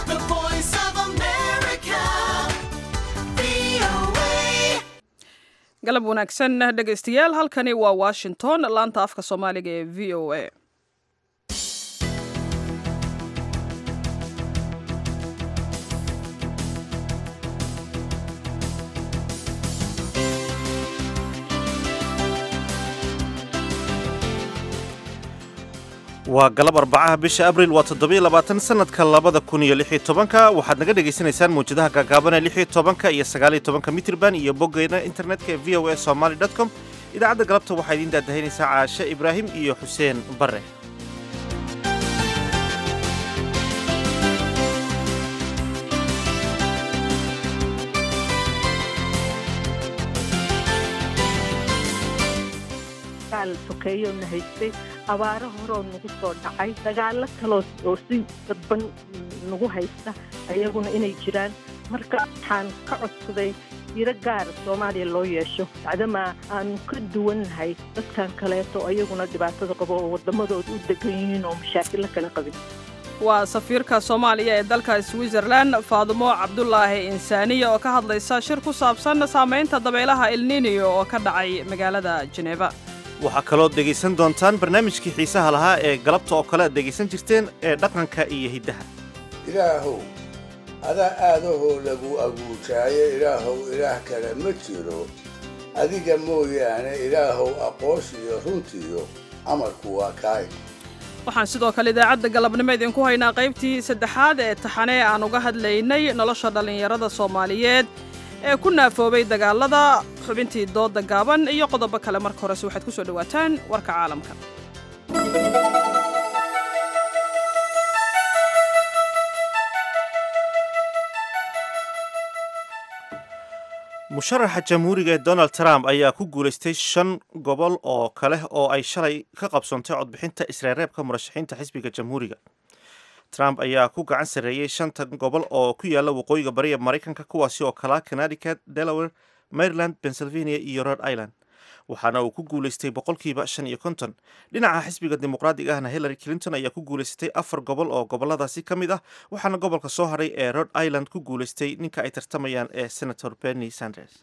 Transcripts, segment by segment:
The voice of America. VOA. galab wanaagsan dhegaystayaal halkani waa washington laanta afka soomaaliga ee v o a waa galab arbacaha bisha abril waa toddobiyo labaatan sanadka labada kun iyo lix iyo tobanka waxaad naga dhagaysanaysaan mawjadaha gaagaaban ee lix iyo tobanka iyo sagaal iyo tobanka mitrban iyo boggeena internetka ee v o a somaly dot com idaacadda galabta waxaa idiin daadahaynaysaa caashe ibraahim iyo xuseen bare dagaal sokeeyo na haystay abaaro horoo nagu soo dhacay dagaallo kaloo oo si dadban nagu haysta ayaguna inay jiraan marka waxaan ka codsaday tiro gaara soomaaliya loo yeesho bacdamaa aanu ka duwan nahay dadkan kaleeto ayaguna dhibaatada qabo oo waddamadooda u degan yihiin oo mashaakilo kala qabin waa safiirka soomaaliya ee dalka switzerland faadumo cabdulaahi insaaniya oo ka hadlaysa shir ku saabsan saamaynta dabeelaha elniniyo oo ka dhacay magaalada jeneva waxaa kaloo dhegaysan doontaan barnaamijkii xiisaha lahaa ee galabta oo kale aad dhegaysan jirteen ee dhaqanka iyo hiddaha ilaahow adaa aadahoo lagu aguujaayo ilaahow ilaah kale ma jiro adiga mooyaane ilaahow aqoonsiyo runtiyo amarku waa kaay waxaan sidoo kale idaacadda galabnimo idinku haynaa qaybtii saddexaad ee taxane aan uga hadlaynay nolosha dhallinyarada soomaaliyeed ee ku naafoobay dagaalada xubintii dooda gaaban iyo qodobo kale marka horese waxaad ku soo dhowaataan warka caalamka musharaxa jamhuuriga ee donald trump ayaa ku guulaystay shan gobol oo kale oo ay shalay ka qabsoontay codbixinta isreereebka murashaxiinta xisbiga jamhuuriga trump ayaa ku gacan sarreeyey shanta gobol oo ku yaala waqooyiga bariya maraykanka kuwaasi oo kalaa connecticut delaware maryland pennsylvania iyo rhode island waxaana uu ku guulaystay boqolkiiba shan iyo konton dhinaca xisbiga dimuqraadiga ahna hillary clinton ayaa ku guulaysatay afar gobol oo goboladaasi ka mid ah waxaana gobolka soo hadhay ee rhode island ku guulaystay ninka ay tartamayaan ee senator bernie sanders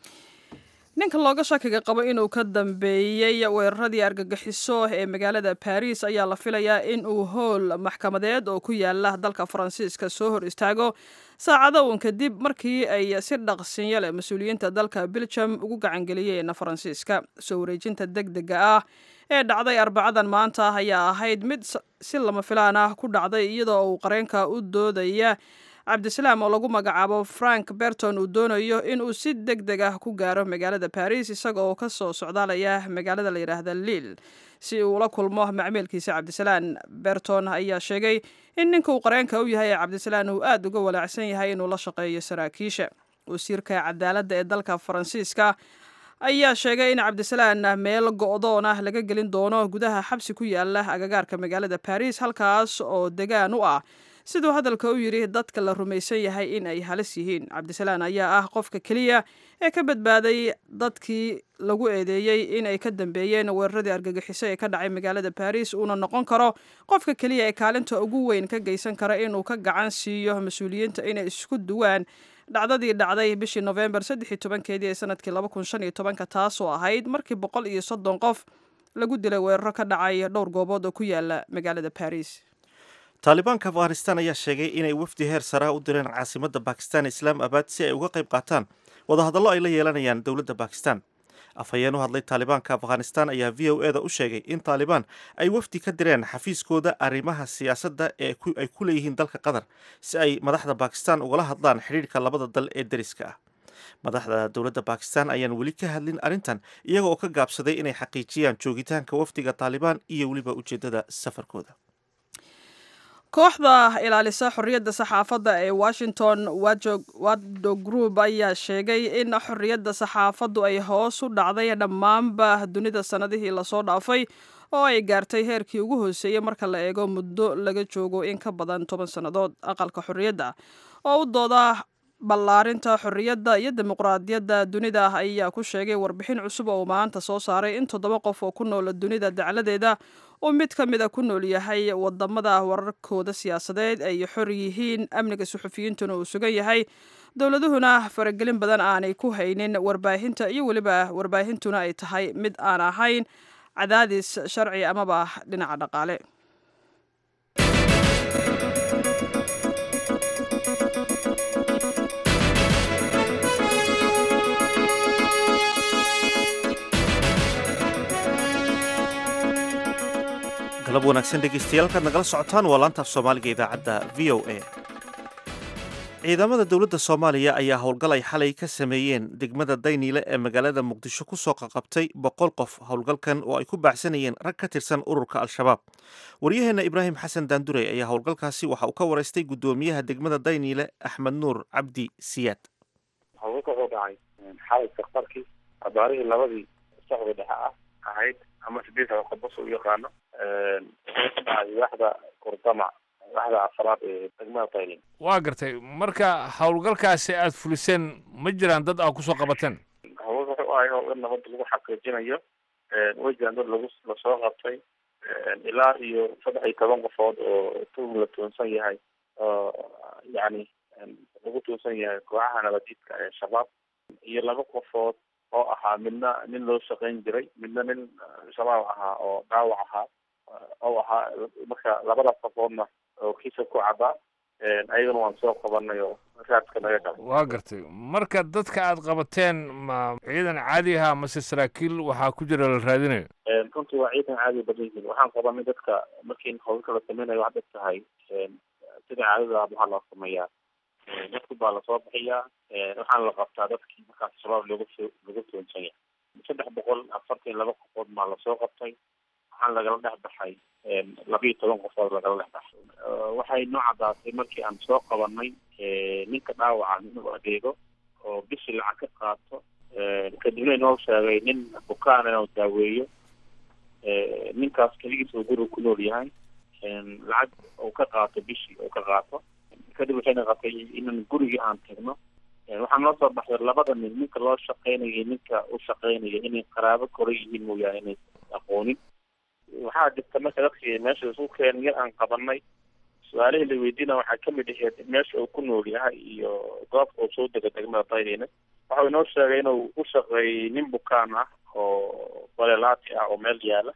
ninka looga shakiga qabo inuu ka dambeeyey weeraradii argagixiso ee magaalada baris ayaa la filayaa in uu howl maxkamadeed oo ku yaala dalka faransiiska soo hor istaago saacado uun kadib markii ay si dhaqsinyo leh mas-uuliyiinta dalka belgium ugu gacangeliyeen faransiiska soo wareejinta deg dega ah ee dhacday arbacadan maanta ayaa ahayd mid si lama filaan ah ku dhacday iyadoo uu qareenka u doodaya cabdisalaam oo lagu magacaabo frank berton uu doonayo inuu si deg deg ah ku gaaro magaalada baris isaga oo ka soo socdaalaya magaalada la yidhaahda liil si uu la kulmo macmiilkiisa cabdisalaan berton ayaa sheegay in ninka uu qareenka u yahay ee cabdisalaan uu aad uga walaacsan yahay inuu la shaqeeyo saraakiisha wasiirka cadaaladda ee dalka faransiiska ayaa sheegay in cabdisalaan meel go'doon ah laga gelin doono gudaha xabsi ku yaala agagaarka magaalada baris halkaas oo degaan u ah siduu hadalka u yidhi dadka la rumaysan yahay in ay halis yihiin cabdisalaan ayaa ah qofka keliya ee ka badbaaday dadkii lagu eedeeyey in ay ka dambeeyeen weeraradii argagixiso ee ka dhacay magaalada baris uuna noqon karo qofka keliya ee kaalinta ugu weyn ka geysan kara inuu ka gacan siiyo mas-uuliyiinta inay isku duwaan dhacdadii dhacday bishii nofembar saddex iyo tobankeedii ee sanadkii laba kun shan iyo tobanka taasoo ahayd markii boqol iyo soddon qof lagu dilay weeraro ka dhacay dhowr goobood oo ku yaala magaalada baris taalibaanka afghanistan ayaa sheegay inay wafdi heer saraha u direen caasimadda bakistan islaam abad si ay uga qayb qaataan wadahadallo ay la yeelanayaan dowladda bakistan afhayeen u hadlay taalibaanka afghanistan ayaa v o e da u sheegay in taalibaan ay wafdi ka direen xafiiskooda arrimaha siyaasadda ee ay ku leeyihiin dalka qatar si ay madaxda bakistan ugala hadlaan xidhiirhka labada dal ee deriska ah madaxda dowladda bakistan ayaan weli ka hadlin arrintan iyaga oo ka gaabsaday inay xaqiijiyaan joogitaanka wafdiga taalibaan iyo weliba ujeeddada safarkooda kooxda ilaalisa xorriyadda saxaafadda ee washington wado group ayaa sheegay in xorriyadda saxaafaddu ay hoos u dhacday dhammaanba dunida sannadihii lasoo dhaafay oo ay gaartay heerkii ugu hooseeyey marka la eego muddo laga joogo in ka badan toban sannadood aqalka xorriyadda oo u dooda ballaarinta xorriyadda iyo dimuqraadiyadda dunida ayaa ku sheegay warbixin cusub oo uu maanta soo saaray in toddoba qof oo ku nool dunida dacladeeda uu mid ka mid a ku nool yahay wadamada wararkooda siyaasadeed ay xor yihiin amniga suxufiyiintuna uu sugan yahay dowladuhuna faragelin badan aanay ku haynin warbaahinta iyo weliba warbaahintuna ay tahay mid aan ahayn cadaadis sharci amaba dhinaca dhaqaale galab wanaagsan dhegeystayaal kaad nagala socotaan waa laantaaf soomaaliga idaacadda v o a ciidamada dowladda soomaaliya ayaa howlgal ay xalay ka sameeyeen degmada dayniile ee magaalada muqdisho ku soo qaqabtay boqol qof howlgalkan oo ay ku baacsanayeen rag ka tirsan ururka al-shabaab waryaheenna ibraahim xasan daandurey ayaa howlgalkaasi waxa uu ka waraystay guddoomiyaha degmada dayniile axmed nuur cabdi siyaad howlgalka wuxuu dhacay xalay safarkii abaarihii labadii socda dhexe ah ahayd ama sideed qobos u yaqaano wuxuu ka dhacay waaxda kurdama waaxda afaraad ee degmada taylin waa gartay marka howlgalkaasi aada fuliseen ma jiraan dad aa kusoo qabateen howlgalka wuxuu ahay howlgal nabadda lagu xaqiijinayo way jiraan dad lagu lasoo qabtay ilaa iyo saddex iyo toban qofood oo tuhum la tuunsan yahay oo yacni lagu tuunsan yahay kooxaha nabadiidka ee shabaab iyo laba qofood oo ahaa midna nin loo shaqayn jiray midna nin shabaab ahaa oo dhaawac ahaa oo ahaa marka labadaas qofoodna oo kiisa ku cadaa ayagana waan soo qabanay oo raadka naga gala waa gartay marka dadka aad qabateen ma ciidan caadi ahaa mase saraakiil waxaa ku jira la raadinayo runtii waa ciidan caadi badan yihiin waxaan qabanay dadka markii howlka la sameynayo waxaad og tahay sida caadada waxaa loo sameeyaa dadku baa lasoo bixiyaa waxaana la qabtaa dadkii markaas shabaab lagu lagu tuunsan yahay saddex boqol afartan laba qofood baa lasoo qabtay waxaan lagala dhex baxay labiiyo toban qofood lagala dhex baxay waxay noo caddaatay markii aan soo qabanay ninka dhaawaca inuu adeego oo bishii lacag ka qaato kadibna inoo sheegay nin bukaan inuu daaweeyo ninkaas keligiis uu guriga ku nool yahay lacag uu ka qaato bishii uu ka qaato kadib waxayna qabtay inaan gurigii aan tagno waxaa noo soo baxday labada nin ninka loo shaqeynayo ninka u shaqeynaya inay qaraabo kora yihiin mooyaane inay aqoonin waxaa jirta marka dadkii meesha isu keenay yar aan qabanay su-aalihii la weydiina waxaa kamid aheyd meesha uu ku nool yahay iyo goobka uu soo dega degmada daynina waxau inoo sheegay inuu u shaqeeyey nin bukaan ah oo balelaati ah oo meel yaala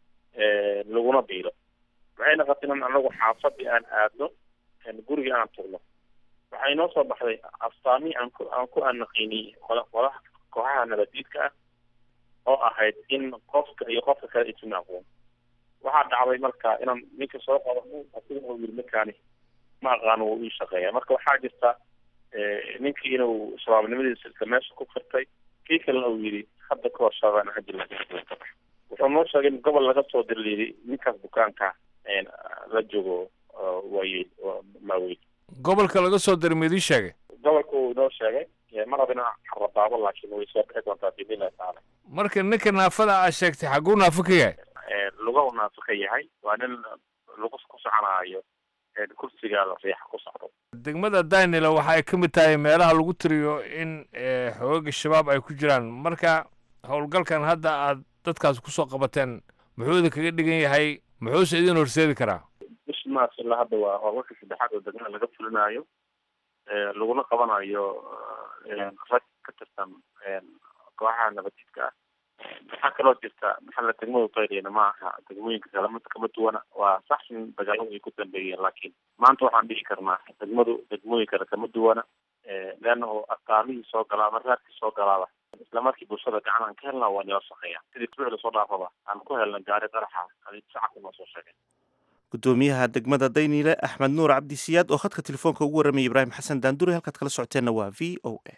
laguna biilo waxayna qabteen in anagu xaafadii aan aadno gurigii aan tugno waxay noo soo baxday astaamihii aan ku aan ku anaqiiniyey qola qolaha kooxaha nabadiidka ah oo ahayd in qofka iyo qofka kale isuna aqoon waxaa dhacday marka inaan ninka soo qabano asiga uu yiri ninkaani ma aqaano wuu ii shaqeeya marka waxaa jirta ninkii inuu shabaabnimadiisa isla meesha ku firtay kii kalena uu yidhi hadda kahor shabaabaan ajila wuxuu noo sheegay in gobol laga soo dirliiday ninkaas bukaanka la joogo waayey maaweyn gobolka laga soo diray ma idiin sheegay gobolka uu inoo sheegay ma raba inaan xarrabaabo laakiin way soo bixi doontaa biidnillahi tacaala marka ninka naafada aad sheegtay xagguu naafo ka yahay luga u naafo ka yahay waa nin lagu ku soconaayo kursiga riixa ku socdo degmada daynila waxa ay ka mid tahay meelaha lagu tiriyo in xoogaga shabaab ay ku jiraan marka howlgalkan hadda aad dadkaas kusoo qabateen muxuu idin kaga dhigan yahay muxuuse idin horseedi karaa bishi maas ilaa hadda waa howlgalka saddexaad oo degmada laga fulinayo laguna qabanayo rag ka tirsan kooxaha nabadiidka ah waxaa kaloo jirta maxalla degmadu daydayna ma aha degmooyinka kale mid kama duwana waa sax in dagaaladu ay ku dambeeyeen laakiin maanta waxaan dhihi karnaa degmadu degmooyin kale kama duwana leanna oo astaamihii soo galaa ama raadkii soo galaaba isla markii bulshada gacan aan ka helnaa waa nila shaqeeya sidii tuuci lasoo dhaafaba aan ku helna gaari qaraxa adi shacabka noo soo sheegay gudoomiyaha degmada dayniile axmed nuur cabdisiyaad oo khadka telefoonka ugu warramaya ibraahim xasan daandure halkaad kala socoteenna waa v o a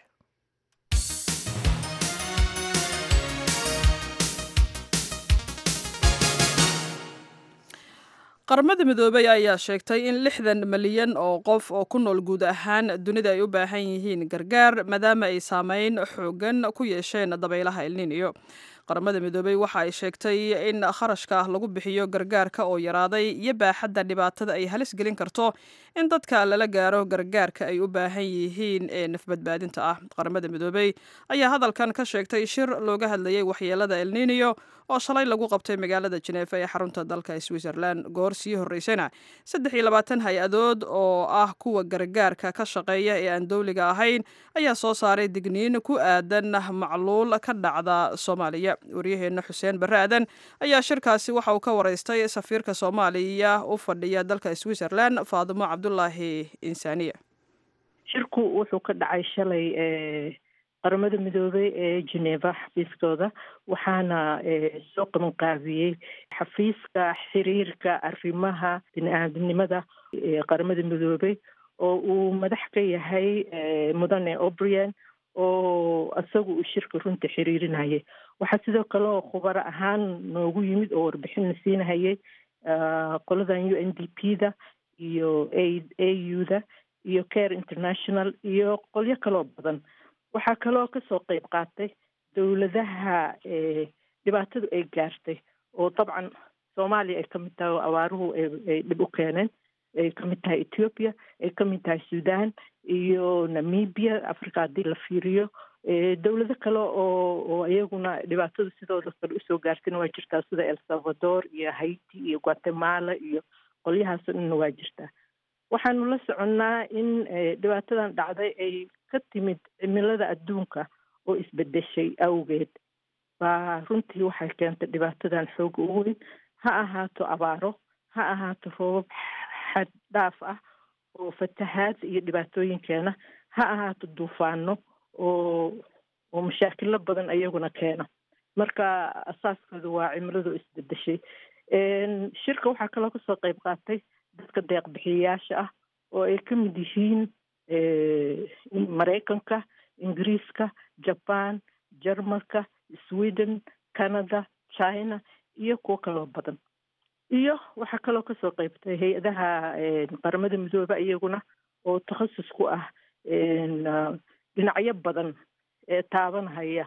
qaramada midoobey ayaa sheegtay in lixdan malyan oo qof oo ku nool guud ahaan dunida ay u baahan yihiin gargaar maadaama ay saameyn xoogan ku yeesheen dabaylaha elniniyo qaramada midoobey waxa ay sheegtay in kharashka lagu bixiyo gargaarka oo yaraaday iyo baaxadda dhibaatada ay halis gelin karto in dadka lala gaaro gargaarka ay u baahan yihiin ee nafbadbaadinta ah qaramada midoobey ayaa hadalkan ka sheegtay shir looga hadlayay waxyeelada elniniyo oo shalay lagu qabtay magaalada jeneefa ee xarunta dalka switzerland goor sii horreysana saddex iyo labaatan hay-adood oo ah kuwa gargaarka ka shaqeeya ee aan dowliga ahayn ayaa soo saaray digniin ku aadan macluul ka dhacda soomaaliya waryaheena xuseen barre aadan ayaa shirkaasi waxa uu ka wareystay safiirka soomaaliya u fadhiya dalka switzerland faadimo cabdulaahi insaaniya shirku wuxuu ka dhacay shalay qaramada midoobey ee geneva xafiiskooda waxaana soo qabanqaabiyey xafiiska xiriirka arrimaha bini-aadamnimada qaramada midoobey oo uu madax ka yahay mudane obrian oo isagu uu shirka runta xiriirinayay waxaa sidoo kale oo khubaro ahaan noogu yimid oo warbixinna siinahayay qoladan u n d p da iyo a a u da iyo care international iyo qolyo kaloo badan waxaa kaloo kasoo qeyb qaatay dowladaha dhibaatadu ay gaartay oo dabcan soomaaliya ay kamid tahay oo abaaruhu ay dhib u keeneen ay kamid tahay ethiopia ay kamid tahay sudan iyo namibia africa haddii la fiiriyo dowlado kale oo oo iyaguna dhibaatadu sidooda kale usoo gaartayna waa jirtaa sida el salvador iyo haiti iyo guatemala iyo qolyahaasoo dhanna waa jirtaa waxaanu la soconnaa in dhibaatadan dhacday ay ka timid cimilada adduunka oo isbedeshay awgeed baa runtii waxay keentay dhibaatadan xooga u weyn ha ahaato abaaro ha ahaato roobab xad dhaaf ah oo fatahaad iyo dhibaatooyinkeena ha ahaato duufaano oo oo mashaakilo badan iyaguna keena marka asaaskooda waa cimiladu isbedeshay shirka waxaa kaloo kasoo qeyb qaatay dadka deeq bixiyayaasha ah oo ay ka mid yihiin maraykanka ingiriiska jaban jarmalka sweden canada china iyo kuwo kaloo badan iyo waxaa kaloo kasoo qeybtay hay-adaha qaramada midooba iyaguna oo takhasus ku ah dhinacyo badan ee taabanhaya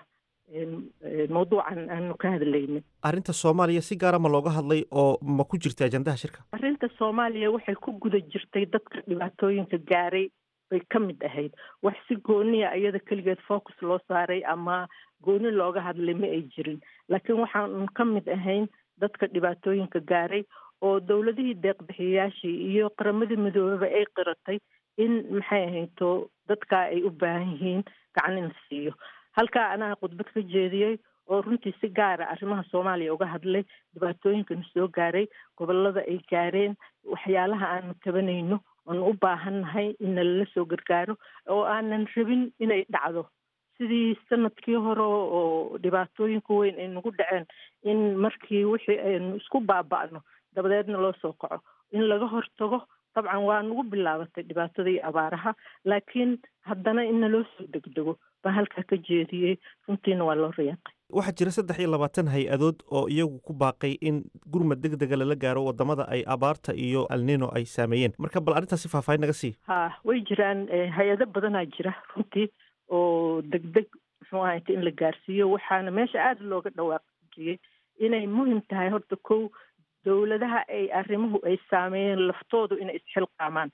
mawduucan aanu ka hadlaynin arrinta soomaaliya si gaara ma looga hadlay oo ma ku jirta ajandaha shirka arrinta soomaaliya waxay ku guda jirtay dadka dhibaatooyinka gaaray bay ka mid ahayd wax si gooniya iyada keligeed focus loo saaray ama gooni looga hadlay ma ay jirin laakiin waxaanu ka mid ahayn dadka dhibaatooyinka gaaray oo dowladihii deeqbixiyayaashii iyo qaramada midoobeba ay qiratay in maxay ahayto dadkaa ay u baahan yihiin gacan in la siiyo halkaa anaha khudbad ka jeediyey oo runtii si gaara arrimaha soomaaliya uga hadlay dhibaatooyinkana soo gaaray gobolada ay gaareen waxyaalaha aanu tabanayno oanu u baahannahay in nalala soo gargaaro oo aanan rabin inay dhacdo sidii sanadkii hore oo dhibaatooyinka weyn ay nagu dhaceen in markii wixii aynu isku baaba'no dabadeedna loo soo kaco in laga hortago dabcan waa nagu bilaabatay dhibaatada iyo abaaraha laakiin haddana in naloo soo degdego baa halkaa ka jeediyey runtiina waa loo riyaaqay waxaa jira saddex iyo labaatan hay-adood oo iyagu ku baaqay in gurmad deg dega lala gaaro wadamada ay abaarta iyo alnino ay saameeyeen marka bal arrintaasi faahfaahin naga sii ha way jiraan hay-ado badanaa jira runtii oo degdeg muxuu ahayta in la gaarsiiyo waxaana meesha aada looga dhawaaqjiyey inay muhim tahay horta kow dowladaha ay arrimuhu ay saameeyeen laftoodu inay isxilqaamaan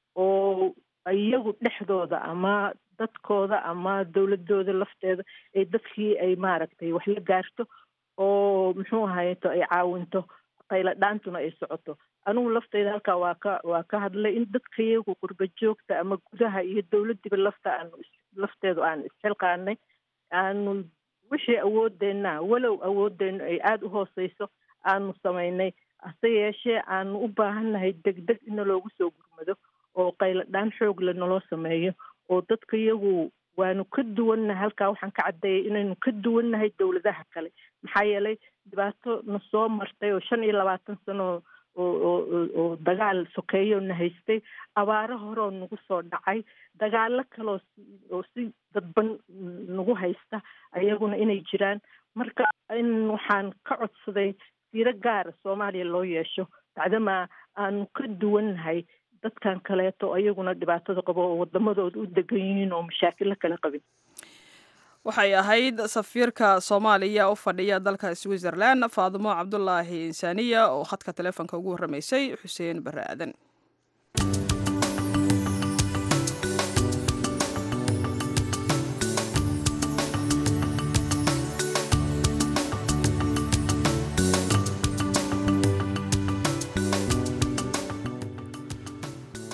oo iyagu dhexdooda ama dadkooda ama dowladooda lafteeda ay dadkii ay maaragtay wax la gaarto oo muxuu ahayto ay caawinto qayla dhaantuna ay socoto anigu lafteyda halkaa waa ka waa ka hadlay in dadka iyagu qurba joogta ama gudaha iyo dowladdiiba lafta aanu lafteedu aan isxilqaanay aanu wixii awoodeenna walow awoodeennu ay aada u hooseyso aanu samaynay hase yeeshee aanu u baahannahay degdeg ina loogu soo gurmado oo qaylo dhaan xoog le naloo sameeyo oo dadka iyagu waanu ka duwannahay halkaa waxaan ka caddeeyay inaynu ka duwannahay dowladaha kale maxaa yeelay dhibaato na soo martay oo shan iyo labaatan sano oo oo oo dagaal sokeeyo na haystay abaaro horeoo nagu soo dhacay dagaalo kaloo oo si dadban nagu haysta ayaguna inay jiraan marka in waxaan ka codsaday fiiro gaara soomaaliya loo yeesho bacdamaa aanu ka duwannahay dadkan kaleeto ayaguna dhibaatada qabo oo wadamadooda u degan yihiin oo mashaakilo kala qabin waxay ahayd safiirka soomaaliya u fadhiya dalka switzerland faadimo cabdulaahi insaaniya oo khadka taleefonka ugu warramaysay xuseen barre aadan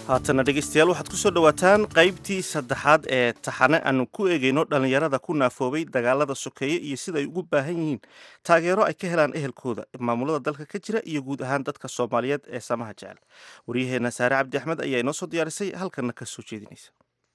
haatana dhegaystayaal waxaad ku soo dhowaataan qaybtii saddexaad ee taxane aanu ku eegayno dhallinyarada ku naafoobay dagaalada sokeeye iyo sida ay ugu baahan yihiin taageero ay ka helaan ehelkooda maamulada dalka ka jira iyo guud ahaan dadka soomaaliyeed ee samaha jecel waryaheena saare cabdi axmed ayaa inoo soo diyaarisay halkanna ka soo jeedinaysa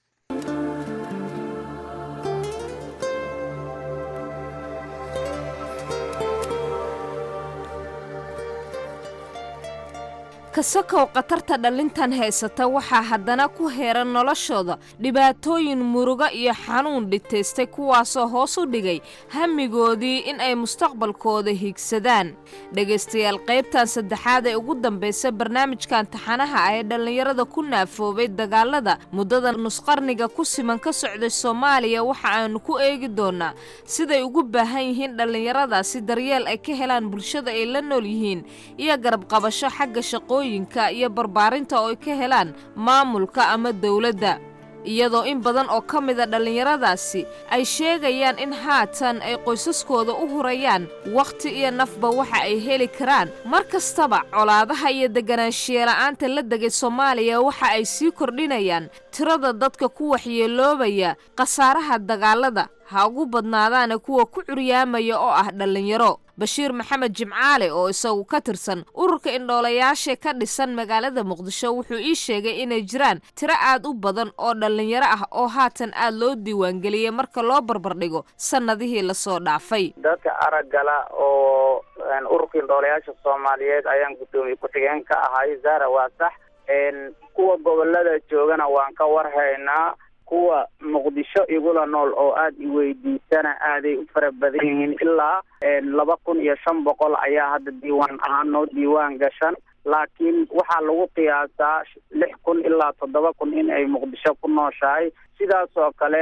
kasakow khatarta dhallintan haysata waxaa haddana ku heeran noloshooda dhibaatooyin murugo iyo xanuun dhitaystay kuwaasoo hoos u dhigay hamigoodii in ay mustaqbalkooda hiigsadaan dhegaystayaal qaybtan saddexaad ee ugu dambaysa barnaamijkan taxanaha ah ee dhallinyarada ku naafoobay dagaalada muddada nusqarniga ku siman ka socday soomaaliya waxa aanu ku eegi doonaa siday ugu baahan yihiin dhallinyaradaasi daryeel ay ka helaan bulshada ay la nool yihiin iyo garabqabasho xagga shaqooyin iyo barbaarinta oo ay ka helaan maamulka ama dowladda iyadoo in badan oo ka mida dhallinyaradaasi ay sheegayaan in haatan ay qoysaskooda u hurayaan wakhti iyo nafba waxa ay heli karaan mar kastaba colaadaha iyo deganaanshiyeela'aanta la degay soomaaliya waxa ay sii kordhinayaan tirada dadka ku waxyeeloobaya khasaaraha dagaalada ha ugu badnaadaana kuwa ku curyaamaya oo ah dhallinyaro bashiir maxamed jimcaale oo isagu ka tirsan ururka indhoolayaasha ka dhisan magaalada muqdisho wuxuu ii sheegay inay jiraan tiro aad u badan oo dhallinyaro ah oo haatan aad loo diiwaangeliyey marka loo barbardhigo sannadihii lasoo dhaafay dadka araggala oo ururka indhoolayaasha soomaaliyeed ayaan guddoomiye ku-xigeen ka ahay zara waa sax kuwa gobolada joogana waan ka warhaynaa kuwa muqdisho igula nool oo aada iweydiisana aaday u fara badan yihiin ilaa laba kun iyo shan boqol ayaa hadda diiwaan ahaan noo diiwaan gashan laakiin waxaa lagu qiyaasaa lix kun ilaa toddoba kun in ay muqdisho ku nooshahay sidaas oo kale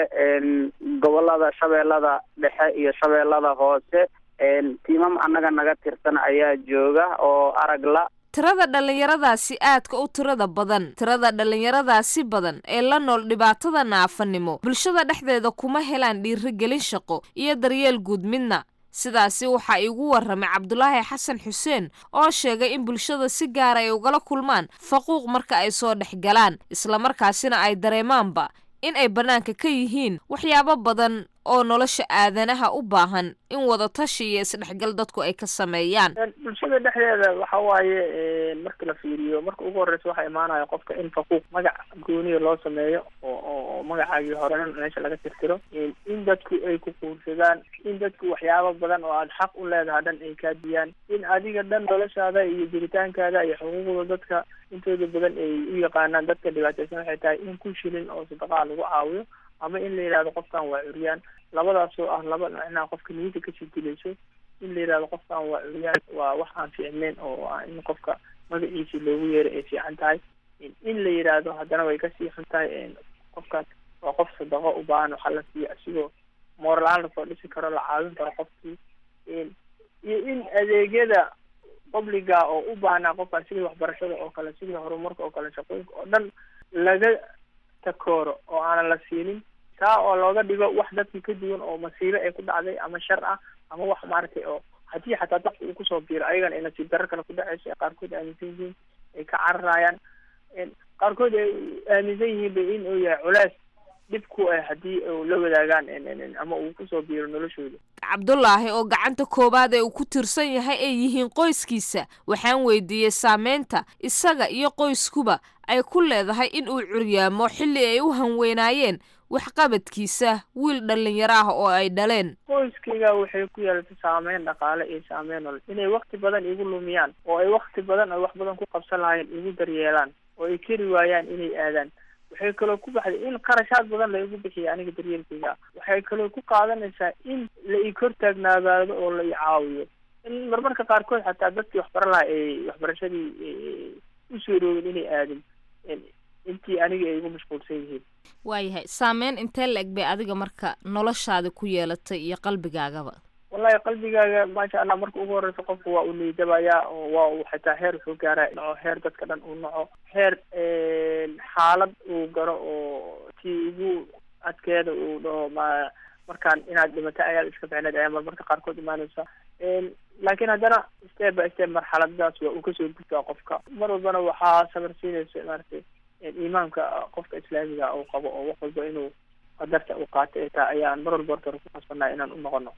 gobolada shabeellada dhexe iyo shabeellada hoose tiimam annaga naga tirsan ayaa jooga oo aragla tirada dhallinyaradaasi aadka u tirada badan tirada dhallinyaradaasi badan ee la nool dhibaatada naafanimo bulshada dhexdeeda kuma helaan dhiirigelin shaqo iyo daryeel guud midna sidaasi waxaa iigu warramay cabdulaahi xasan xuseen oo sheegay in bulshada si gaara ay ugala kulmaan faquuq marka ay soo dhex galaan islamarkaasina ay dareemaanba in ay bannaanka ka yihiin waxyaabo badan oo nolosha aadanaha u baahan in wadatashi iyo isdhexgal dadku ay ka sameeyaan bulshada dhexdeeda waxa waaye marka la fiiriyo marka ugu horreysa waxaa imaanaya qofka in faquuq magac gooniya loo sameeyo oo oo magacaagii horena meesha laga tirtiro in dadku ay ku quursadaan in dadku waxyaabo badan oo aada xaq u leedahay dhan ay kaa diyaan in adiga dhan noloshaada iyo jiritaankaada iyo xuquuqda dadka intooda badan ay u yaqaanaan dadka dhibaateysan waxay tahay in ku shilin oo sadaqaa lagu caawiyo ama in la yidhahdo qofkan waa curyaan labadaasoo ah laba macnaha qofka niyada kasii dilayso in la yidhahdo qofkan waa curyaan waa wax aan fiicneyn oo ah in qofka magaciisi loogu yeero ay fiican tahay in la yidhaahdo haddana way kasii xun tahay qofkaas waa qof sadaqo u baahan waxa la siiyo isigoo mooralaan lasoo dhisi karo la caawin karo qofkii iyo in adeegyada publiga oo u baahnaa qofkaan sidii waxbarashada oo kale sidii horumarka oo kale shaqooyinka oo dhan laga takooro oo aanan la siinin taa oo looga dhigo wax dadkii ka duwan oo masiibo ay ku dhacday ama shar ah ama wax maaragtay oo haddii xataa dadka uu kusoo biiro ayagana ay nasiib darro kale ku dhacayso ee qaarkood aaminsan yihiin ay ka cararayaan qaarkood ay aaminsan yihiin ba in uu yahay culeys dhib ku ah haddii u la wadaagaan ama uu kusoo biiro noloshooda cabdulaahi oo gacanta koowaad ee uu ku tirsan yahay ay yihiin qoyskiisa waxaan weydiiyey saameynta isaga iyo qoyskuba ay ku leedahay in uu curyaamo xilli ay u hanweynaayeen waxqabadkiisa wiil dhallinyaro ah oo ay dhaleen qoyskayga waxay ku yeelatay saameyn dhaqaale iyo saameyn nolol inay wakti badan igu lumiyaan oo ay wakti badan ay wax badan ku qabsan lahaayeen igu daryeelaan oo ay keri waayaan inay aadaan waxay kaloo ku baxday in qarashaad badan la igu bixiya aniga daryeelkayga waxay kaloo ku qaadanaysaa in la i kor taagnaadaado oo la i caawiyo in marmarka qaarkood xataa dadkii waxbara lahaa ay waxbarashadii usoo roogin inay aadin intii aniga ay igu mashquulsan yihiin waayahay saameyn intee la eg bay adiga marka noloshaada ku yeelatay iyo qalbigaagaba wallahi qalbigaaga maasha allah marka ugu horeysa qofku waa uu niydabayaa oo waa uu xitaa heer wuxuu gaaraa naco heer dadka dhan uu naco heer xaalad uu garo oo tii ugu adkeeda uu dhaho ma markaan inaad dhimato ayaad iska ficneed ayaa marmarka qaarkood imaanaysa laakiin haddana step by step marxaladadaas waa uu kasoo gudbaa qofka mar walbana waxaa sabar siinaysa maaragtay iimaanka qofka islaamiga uu qabo oo wax walba inuu qadarta uu qaato ay tahay ayaan mar walba horta ku qasbannahay inaan u noqono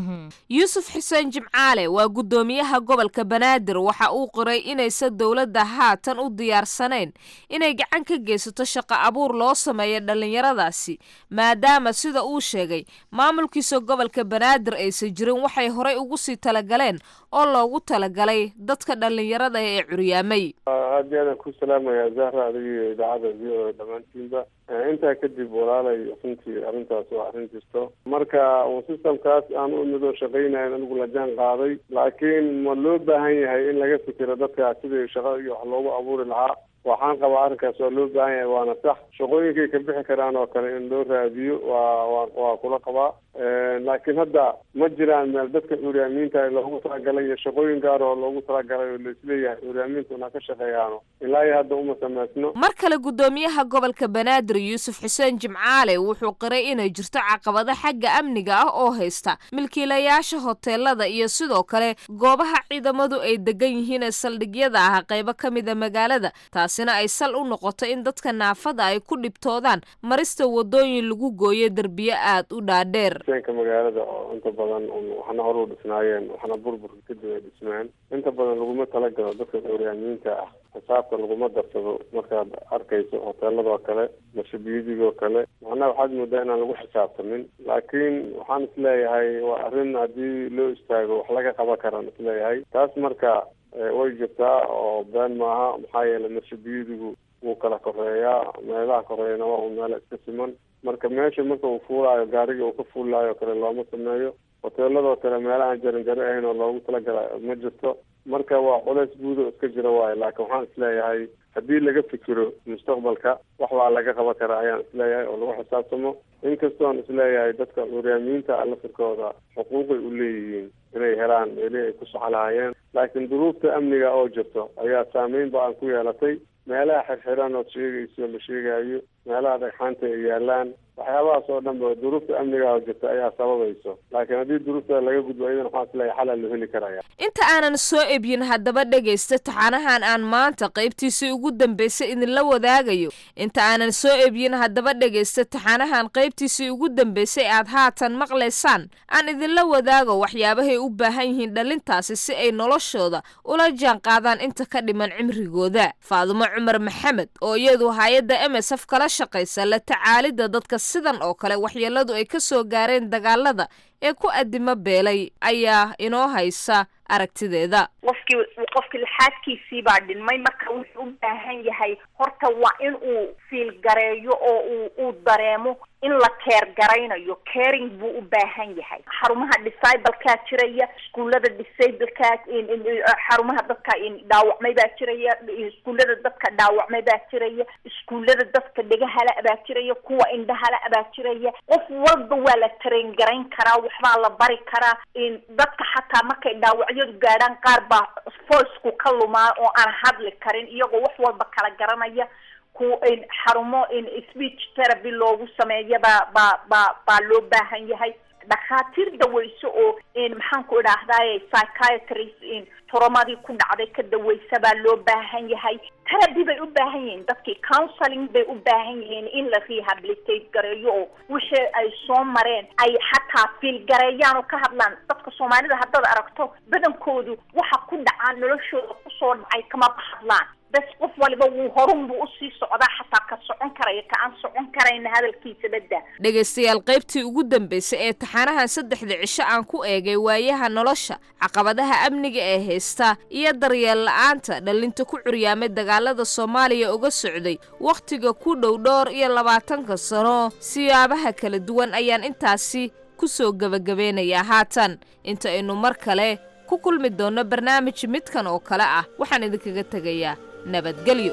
yuusuf xuseen jimcaale waa guddoomiyaha gobolka banaadir waxa uu qiray inaysan dowladda haatan u diyaarsanayn inay gacan ka geysato shaqo abuur loo sameeyo dhallinyaradaasi maadaama sida uu sheegay maamulkiisa gobolka banaadir aysan jirin waxay horay ugu sii talagaleen oo loogu talagalay dadka dhallinyarada ee curyaamay aad iyo aadaan ku salaamaya zahra adiga iyo idaacada v o dhammaantiinba intaa kadib walaalay runtii arrintaas waa arrin jirto marka systemkaas aan u imid oo shaqaynayan anigu la jaan qaaday laakiin ma loo baahan yahay in laga fikiro dadka sidii shaqo iyo wax loogu abuuri lahaa waxaan qabaa arrinkaas waa loo baahan yahay waana sax shaqooyinkay ka bixi karaan oo kale in loo raadiyo waa waa waa kula qabaa laakiin hadda ma jiraan meel dadka curyaamiinta loogu talagalay iyo shaqooyin gaar oo loogu talagalay oo laisleeyahay curyaamiinta una ka shaqeeyaano ilaa iyo hadda uma samaysno mar kale guddoomiyaha gobolka banaadir yuusuf xuseen jimcaale wuxuu qiray inay jirto caqabado xagga amniga ah oo haysta milkiilayaasha hoteelada iyo sidoo kale goobaha ciidamadu ay degan yihiin ee saldhigyada ah qaybo ka mida magaalada taasina ay sal u noqoto in dadka naafada ay ku dhibtoodaan marista wadooyin lagu gooyo derbiyo aad u dhaadheer ka magaalada oo inta badan waxna hore u dhisnaayeen waxna burburka kadib ay dhismaan inta badan laguma talagalo dadka curyaamiinta ah xisaabta laguma darsado markaad arkayso hoteeladoo kale mashabiyidigoo kale macnaha waxaad moodaa inaan lagu xisaabtamin laakiin waxaan isleeyahay waa arrin haddii loo istaago wax laga qaban karaan isleeyahay taas marka way jirtaa oo been maaha maxaa yeelay mashabiyidigu wuu kala koreeyaa meelaha koreeyana waa un meela iska siman marka meesha marka uu fuulaayo gaariga uu ka fuulaayo kale looma sameeyo hoteeladoo kale meelahaan jaranjaro ahayn oo loogu talagala ma jirto marka waa culays guud oo iska jira waayo laakiin waxaan isleeyahay haddii laga fikiro mustaqbalka wax baa laga qaban karaa ayaan isleeyahay oo lagu xisaabtamo inkastoon isleeyahay dadka curyaamiinta lafirkooda xuquuqay u leeyihiin inay helaan meelihii ay ku soco lahaayeen laakiin duruufta amniga oo jirto ayaa saameyn ba aan ku yeelatay meelaha xirxiran ood sheegayso la sheegayo meelaha dhagxaanta ay yaalaan waxyaabahaas oo dhan ba duruufta amniga oo jirta ayaa sababayso laakiin haddii duruufta laga gudbo iyadan waxaan isleeyahay xalaa loo heli karaya inta aanan soo ebyin haddaba dhegaysta taxanahan aan maanta qaybtiisii ugu dambaysay idinla wadaagayo inta aanan soo ebyin haddaba dhegaysta taxanahan qaybtiisii ugu dambaysay aad haatan maqlaysaan aan idinla wadaago waxyaabahay u baahan yihiin dhalintaasi si ay noloshooda ula jaan qaadaan inta ka dhiman cimrigooda faadumo cumar maxamed oo iyadu hay-adda m s f kala shaqaysa la tacaalidda dadka sidan oo kale waxyeeladu ay ka soo gaareen dagaalada ee ku addimo beelay ayaa inoo haysa aragtideeda qofkii qofkii laxaadkiisii baa dhinmay marka wuxuu u baahan yahay horta waa in uu fiilgareeyo oo uu uu dareemo in la keer garaynayo caring buu u baahan yahay xarumaha discibalkaa jiraya iskuullada disableka xarumaha dadka dhaawacmay baa jiraya iskuullada dadka dhaawacmay baa jiraya iskuullada dadka dhegahala baa jiraya kuwa indhahala baa jiraya qof walba waa la tareen garayn karaa waxbaa la bari karaa dadka xataa markay dhaawacyadu gaadhaan qaar baa voicku ka lumaa oo aan hadli karin iyagoo wax walba kala garanaya ku xarumo speech therapy loogu sameeya baa baa baa baa loo baahan yahay dhakhaatiir daweyso oo maxaan ku idhaahdaye psychiatrist toromadii ku dhacday ka daweysa baa loo baahan yahay therapy bay u baahan yihiin dadkii counseling bay u baahan yihiin in la rehabilitate gareeyo oo wixii ay soo mareen ay xataa fiil gareeyaan oo ka hadlaan dadka soomaalida haddaad aragto badankoodu waxa ku dhacaa noloshooda kusoo dhacay kamaba hadlaan bes qof waliba wuu horun buu usii socdaa xataa ka socon karaya ka aan socon karayna hadalkiisa badda dhegaystayaal qaybtii ugu dambaysay ee taxanahan saddexda cisho aan ku eegay waayaha nolosha caqabadaha amniga ee haysta iyo daryeel la-aanta dhallinta ku curyaamay dagaalada soomaaliya uga socday wakhtiga ku dhow dhowr iyo labaatanka sano siyaabaha kala duwan ayaan intaasi ku soo gebagabeynayaa haatan inta aynu mar kale ku kulmi doonno barnaamij midkan oo kale ah waxaan idinkaga tegayaa nabadgelyo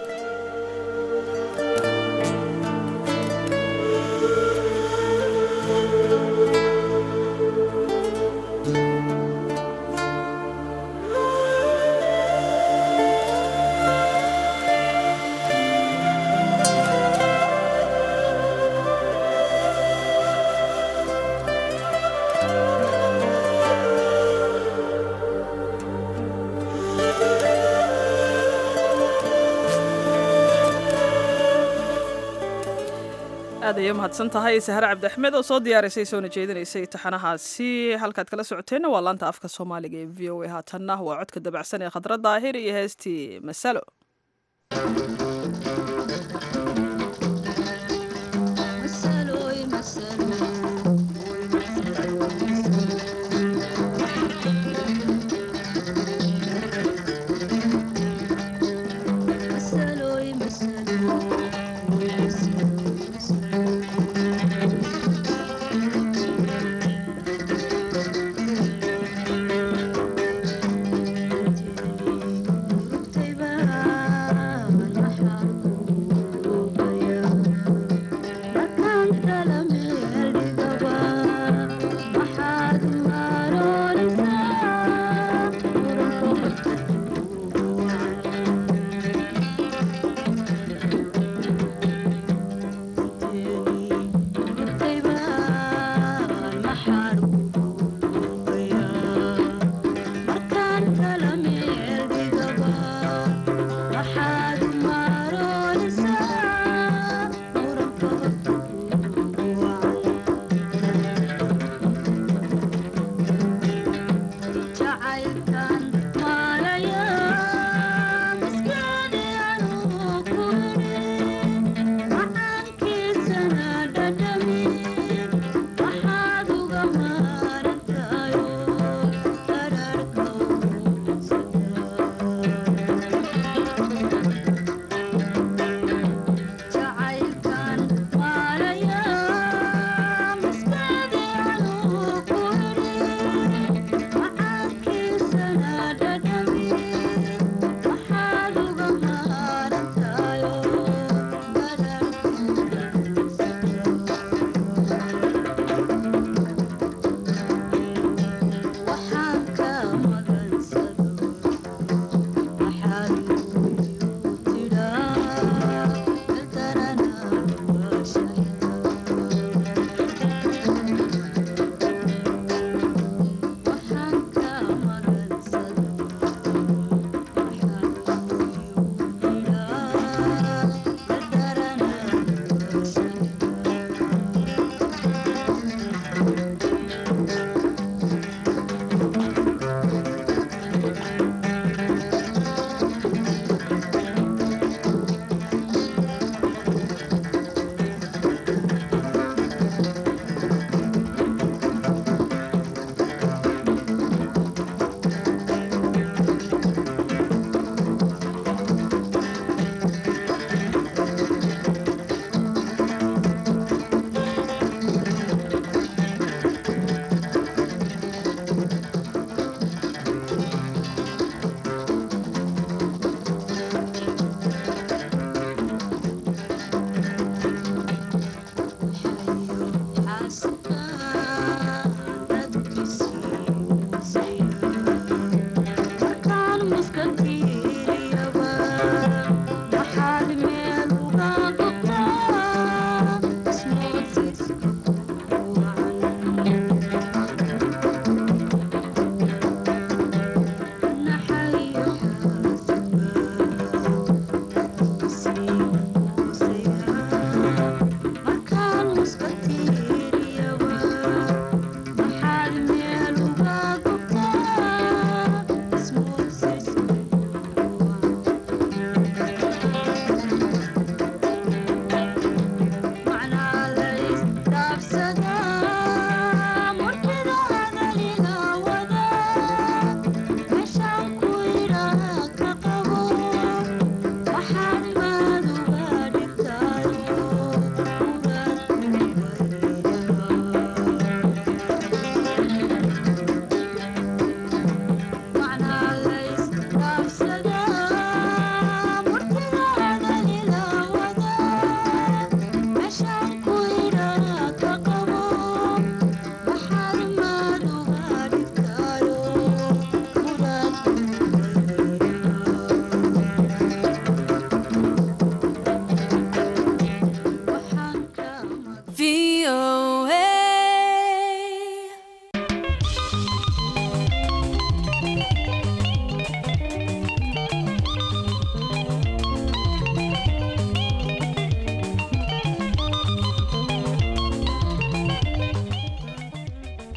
aad ayay umahadsan tahay sahre cabdiaxmed oo soo diyaarisay soona jeedinaysay taxanahaasi halkaad kala socoteenna waa laanta afka soomaaliga ee v o a haatanna waa codka dabacsan ee khadra daahir iyo heestii masalo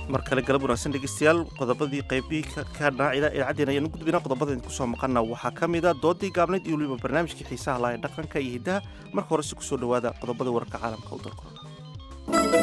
mar kale galab wanaagsan dhegeystayaal qodobadii qaybihii ka dhaacida idaacaddeena ayaan u gudbina qodobada idinku soo maqana waxaa ka mid a doodii gaabnayd iyo weliba barnaamijkii xiisaha laha ee dhaqanka iyo hiddaha marka hore si kusoo dhowaada qodobada wararka caalamka u dalkooda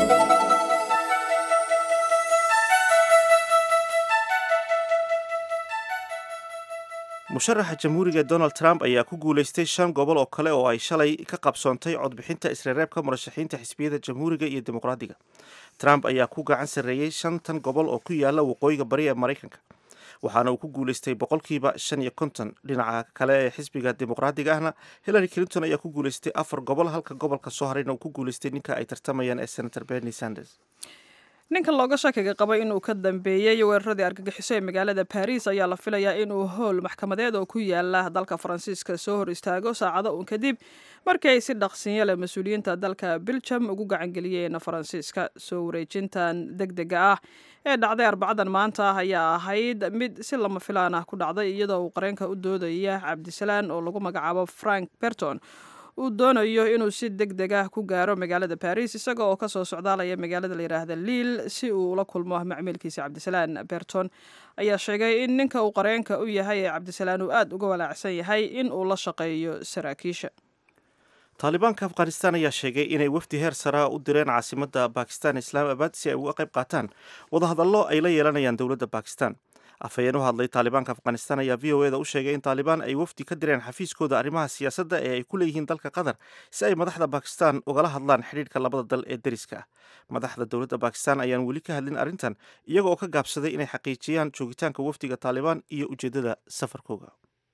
musharaxa jamhuuriga donald trump ayaa ku guulaystay shan gobol oo kale oo ay shalay ka qabsoontay codbixinta isreereebka murashaxiinta xisbiyada jamhuuriga iyo dimuqraadiga trump ayaa ku gacan sarreeyey shantan gobol oo ku yaala waqooyiga bari ee maraykanka waxaana uu ku guulaystay boqolkiiba shan iyo konton dhinaca kale ee xisbiga dimuqraadiga ahna hillary clinton ayaa ku guulaystay afar gobol halka gobolka soo harayna uu ku guulaystay ninka ay tartamayaan ee senator bernie sanders ninka looga shakiga qabay inuu ka dambeeyey weeraradii argagixiso ee magaalada baris ayaa la filayaa inuu howl maxkamadeed oo ku yaala dalka faransiiska soo hor istaago saacado uun kadib markii ay si dhaqsinyo leh mas-uuliyiinta dalka biljam ugu gacangeliyeen faransiiska soo wareejintan deg dega ah ee dhacday arbacadan maanta ayaa ahayd mid si lama filaan ah ku dhacday iyadoo uu qareenka u doodaya cabdisalaan oo lagu magacaabo frank berton uu doonayo inuu si deg deg ah ku gaaro magaalada baris isaga oo kasoo socdaalaya magaalada layidhaahda liil si uu ula kulmo macmiilkiisa cabdisalaan berton ayaa sheegay in ninka uu qareenka u yahay ee cabdisalaan uu aada uga walaacsan yahay in uu la shaqeeyo saraakiisha taalibaanka afghanistan ayaa sheegay inay wafdi heer saraa u direen caasimadda bakistan islaamabad si ay uga qayb qaataan wadahadallo ay la yeelanayaan dowladda bakistan afhayeen u hadlay taalibaanka afghanistan ayaa v o eda u sheegay in taalibaan ay wafdi ka direen xafiiskooda arrimaha siyaasadda ee ay ku leeyihiin dalka qatar si ay madaxda bakistan ugala hadlaan xidhiidhka labada dal ee deriska ah madaxda dowladda bakistan ayaan weli ka hadlin arrintan iyaga oo ka gaabsaday inay xaqiijiyaan joogitaanka wafdiga taalibaan iyo ujeeddada safarkooga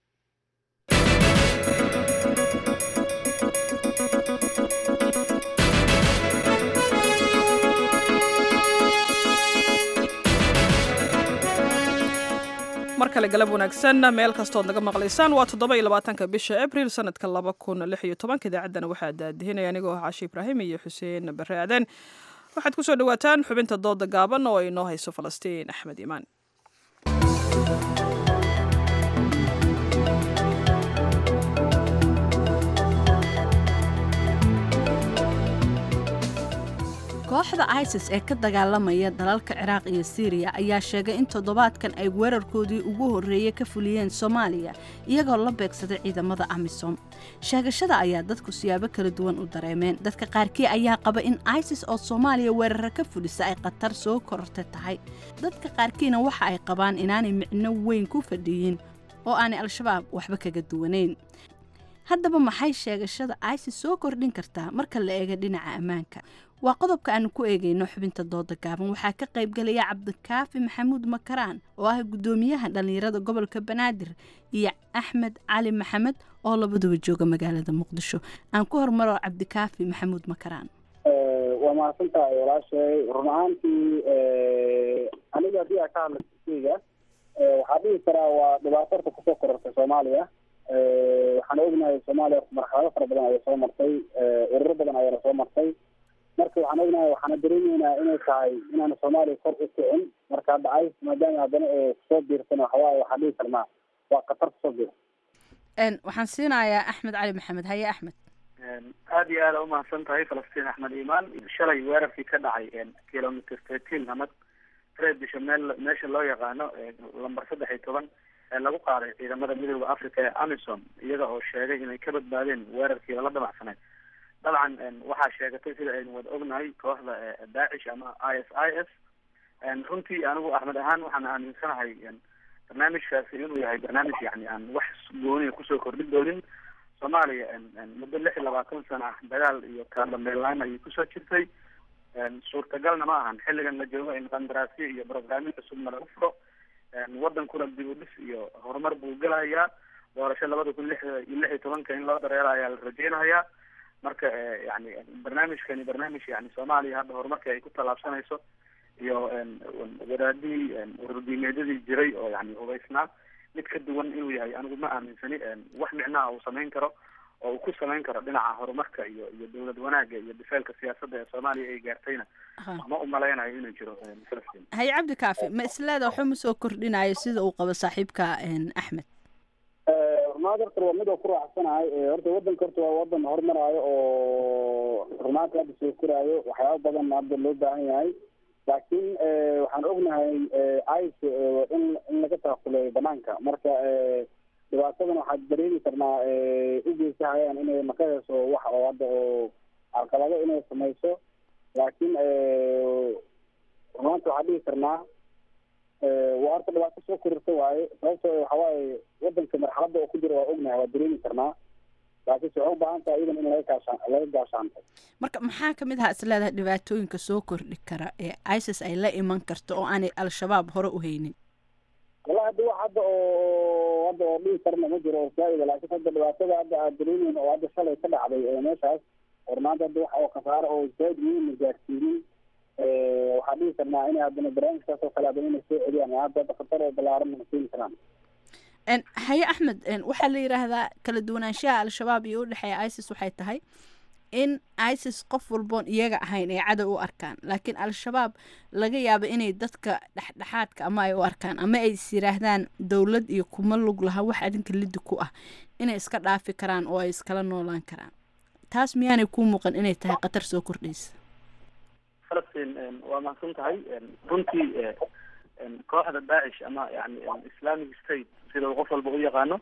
mar kale galab wanaagsan meel kastood naga maqlaysaan waa toddoba iyo labaatanka bisha abril sanadka laba kun lix iyo tobanka idaacaddana waxaa daadihinaya anigoo ah caashi ibraahim iyo xuseen bare aaden waxaad ku soo dhawaataan xubinta dooda gaaban oo ay noo hayso falastiin axmed iimaan kooxda isis ee ka dagaalamaya dalalka ciraaq iyo siiriya ayaa sheegay in toddobaadkan ay weerarkoodii ugu horreeyey ka fuliyeen soomaaliya iyagoo la beegsaday ciidamada amisom sheegashada ayaa dadku siyaabo kala duwan u dareemeen dadka qaarkii ayaa qaba in isis oo soomaaliya weerara ka fulisa ay khatar soo kororta tahay dadka qaarkiina waxa ay qabaan inaanay micno weyn ku fadhiyin oo aanay al-shabaab waxba kaga duwanayn haddaba maxay sheegashada isis soo kordhin kartaa marka la eega dhinaca ammaanka waa qodobka aanu ku eegayno xubinta dooda gaaban waxaa ka qaybgelaya cabdikaafi maxamuud makaraan oo ah guddoomiyaha dhallinyarada gobolka banaadir iyo axmed cali maxamed oo labaduba jooga magaalada muqdisho aan ku hormaro cabdikaafi maxamuud makaraan waa mahadsantahay walaashay run ahaantii aniga haddii aa ka hadla keyga waxaa dhihi karaa waa dhibaato horta kusoo korortay soomaaliya waxaan ognahay soomaaliya marxalado fara badan ayaa soo martay ururo badan ayaa lasoo martay marka waxaan ognahay waxaana dareemeynaa inay tahay inaana soomaaliya kor u kicin marka dhacay maadaama haddana ee kusoo biirsan waxawaaye waxaan dhihi karnaa waa khatar kusoo biir waxaan siinayaa axmed cali maxamed haye axmed aada iyo aada umahadsan tahay falastiin axmed iimaan shalay weerarkii ka dhacay kilometer thirteen ama reer bisha meel meesha loo yaqaano lamber saddex iyo toban ee lagu qaaday ciidamada midooda africa ee amisom iyaga oo sheegay inay ka badbaadeen weerarkii lala damacsaneyd dabcan waxaa sheegatay sida aynu wada ognahay kooxda daacish ama i s i s runtii anigu axmed ahaan waxaan aaminsanahay barnaamijkaasi inuu yahay barnaamij yani aan wax gooniya kusoo kordhin doonin soomaaliya muddo lix iyo labaatan sana ah dagaal iyo kaadambeelaan ayay kusoo jirtay suurtagalna ma ahan xilligan la joogo in qandaraasyo iyo brograamyo cusubna lagu furo wadankuna dib u dhis iyo horumar buu gelahayaa doorasho labada kun lix iyo lix iyo tobanka in loo dareera ayaa la rajeynayaa marka yani barnaamijkani barnaamij yani soomaaliya hadda horumarka ay ku tallaabsanayso iyo wadaadihii ururdiimeedyadii jiray oo yani hubaysnaa mid ka duwan inuu yahay anigu ma aaminsani wax micnaha uu samayn karo oo uu ku samayn karo dhinaca horumarka iyo iyo dowlad wanaaga iyo difeelka siyaasadda ee soomaaliya ay gaartayna ma umalaynayo inuu jiro falastiin haye cabdi kaafi ma isleeda waxba ma soo kordhinayo sida uu qabo saaxiibka axmed rumaad horta waa mid oo ku raacsanahay horta wadanka horta waa wadan horumaraayo oo rumaadka hadda soo koraayo waxyaaba badan hadda loo baahan yahay laakiin waxaan ognahay ice in in laga taakuleeyo banaanka marka dhibaatadan waxaad dareemi karnaa u geysahayaan inay maqahayso wax oo hadda oo carqalado inay samayso laakiin maanta waxaan dhihi karnaa waa horta dhibaato soo korirta waaye sababtoo waxa waaye wadanka marxaladda oo ku jira waa ognahay waa dareemi karnaa laakiinse waxay u baahan tahay iyadan in laga gaashaan laga gaashaanto marka maxaa ka mid aha is leedahay dhibaatooyinka soo kordhi kara ee isis ay la iman karto oo aanay al-shabaab hore u haynin wallahi hadda wax hadda oo hadda oo dhihi karna ma jiro oo zaa'ida laakiin hadda dhibaatada hadda aad dareemeyn oo hadda shalay ka dhacday ee meeshaas hormaanta hadda wax oo khasaaro oo zaa'id muhiima gaarsiinin waxaan dhihi karnaa inay haddana barnaamijkaas oo kale haddana inay soo celiyaan hadda hadda khatar oo balaaran ma keeni karaan haye axmed waxaa la yidhaahdaa kala duwanaanshaha al-shabaab iyo udhexeeya isis waxay tahay in isis qof walboon iyaga ahayn ay cadow u arkaan laakiin al-shabaab laga yaabo inay dadka dhexdhexaadka ama ay u arkaan ama ay is yidhaahdaan dowlad iyo kuma lug laha wax adinka lidi ku ah inay iska dhaafi karaan oo ay iskala noolaan karaan taas miyaanay kuu muuqan inay tahay khatar soo kordhaysa falastiin waa mahadsan tahay runtii kooxda daacish ama yani islamic state sida uu qof walba u yaqaano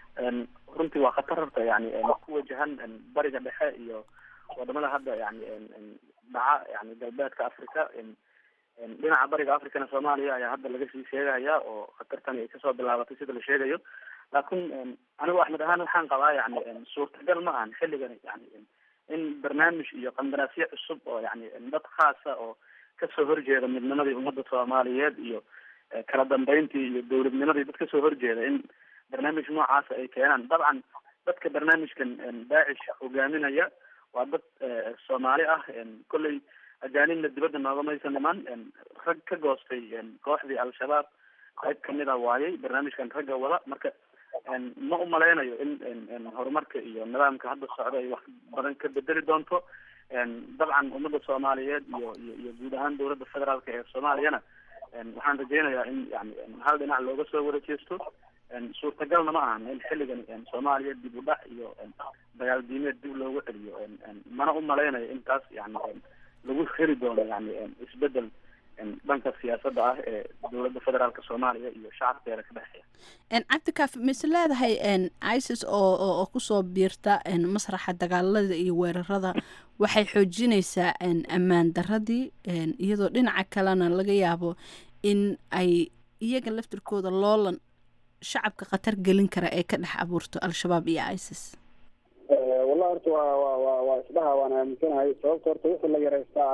runtii waa khatar horta yani ku wajahan bariga dhexe iyo wadamada hadda yani dhaca yani galbeedka africa dhinaca bariga africana soomaaliya ayaa hadda laga sii sheegaya oo khatartani ay kasoo bilaabatay sida la sheegayo laakiin anigu axmed ahaan waxaan qabaa yani suurtagal ma ahan xilligan yani in barnaamij iyo qandaraasyo cusub oo yani dad khaasa oo kasoo horjeeda midnimadii ummadda soomaaliyeed iyo kala dambeyntii iyo dowladnimadii dad kasoo horjeeda in barnaamij noocaasa ay keenaan dabcan dadka barnaamijkan daacish hogaaminaya waa dad soomaali ah kolley ajaanibna dibadda noogamaysan dhiman rag ka goostay kooxdii al-shabaab qayb kamid a waayay barnaamijkan ragga wada marka ma umaleynayo in horumarka iyo nidaamka hadda socda ay wax badan ka bedeli doonto dabcan ummadda soomaaliyeed iyo iyo iyo guud ahaan dowladda federaalka ee soomaaliyana waxaan rajeynayaa in yani hal dhinac looga soo wada jeesto suurtagalna ma ahan in xilligan soomaaliya dib u dhac iyo dagaal diimeed dib loogu celiyo mana umaleynayo in taas yani lagu heli doono yani isbedel dhanka siyaasadda ah ee dowladda federaalka soomaaliya iyo shacabkeeda ka dhexeeya cabdikaaf mise leedahay isis oo oo kusoo biirta masraxa dagaalada iyo weerarada waxay xoojinaysaa ammaan daradii iyadoo dhinaca kalena laga yaabo in ay iyaga laftirkooda loolan shacabka khatar gelin kara ee ka dhex abuurto al-shabaab iyo isis wallahi horta waa wa wa waa isdhaha waan aaminsanahay sababta horta wixii la yareystaa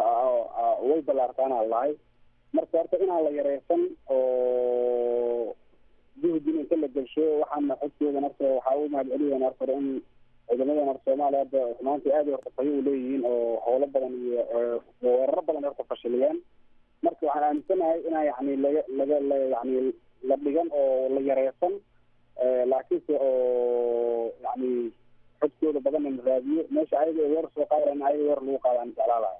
way ballaartaanaa lahay marka horta inaan la yareysan oo juhdin inta la gelsho waxaana xogtoodan horta waxaa u mahad celiyeen horta hore in ciidamadan horta soomaaliya hadda maanta aad horta fayo u leeyihiin oo howlo badan iyo weeraro badan horta fashiliyeen marka waxaan aaminsanahay inaa yani laga laga la yani la dhigan oo la yareysan laakiinse oo yani xogtooda badanna la raadiyo meesha ayaga ay weer soo qaadaan ayaga weer lagu qaadaan jeclaalahay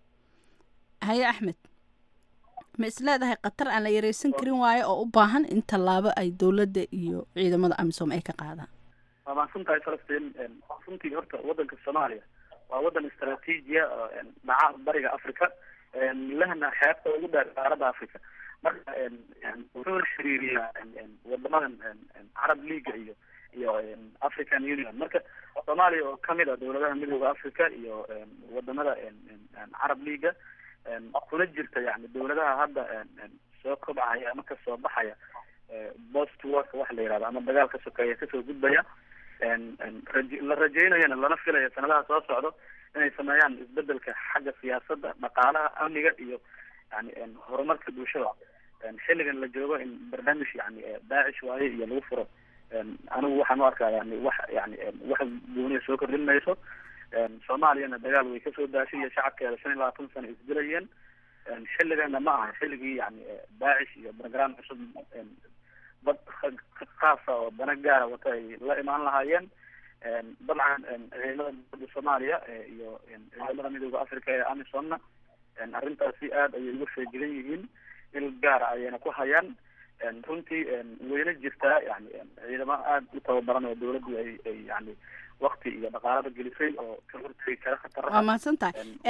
haye axmed ma is leedahay khatar aan la yareysan karin waayo oo u baahan in tallaabo ay dowladda iyo ciidamada amisom ay ka qaadaan waa mahadsan tahay falastiin runtii horta wadanka soomaaliya waa wadan istraatiijiya dhaca bariga africa lehna xeebta ugu dheer qaaradda africa marka wuxuu xiriiriyaa wadamadan carab leaga iyo iyo african union marka soomaaliya oo kamid a dowladaha midooda africa iyo wadamada carab leaga kuna jirta yani dowladaha hadda soo kobcaya ama kasoo baxaya post warka waxa la yihahdo ama dagaalka sokeeya kasoo gudbaya raje la rajeynayana lana filaya sanadaha soo socdo inay sameeyaan isbedelka xagga siyaasadda dhaqaalaha amniga iyo yani horumarka bulshada xilligan la joogo in barnaamij yani daacish waaye iyo lagu furo anigu waxaan u arkaa yani wax yani wax gooniya soo kordhin mayso soomaaliyana dagaal way kasoo daashay iyo shacabkeeda shan iyo labaatan sano isdilayeen xilligana ma aha xilligii yani daacish iyo program cusub dad khaasa oo dana gaara wata ay la imaan lahaayeen dabcan ciidamada dowladda soomaaliya iyo ciidamada midooda africa ee amisomna arrintaasi aad ayay uga feejigan yihiin il gaara ayayna ku hayaan runtii wayna jirtaa yani ciidamo aada u tababaran oo dowladdu ay ay yani wakti iyo dhaqaalada gelisay oo ka hortegi kara khataraha waa mahadsan tahay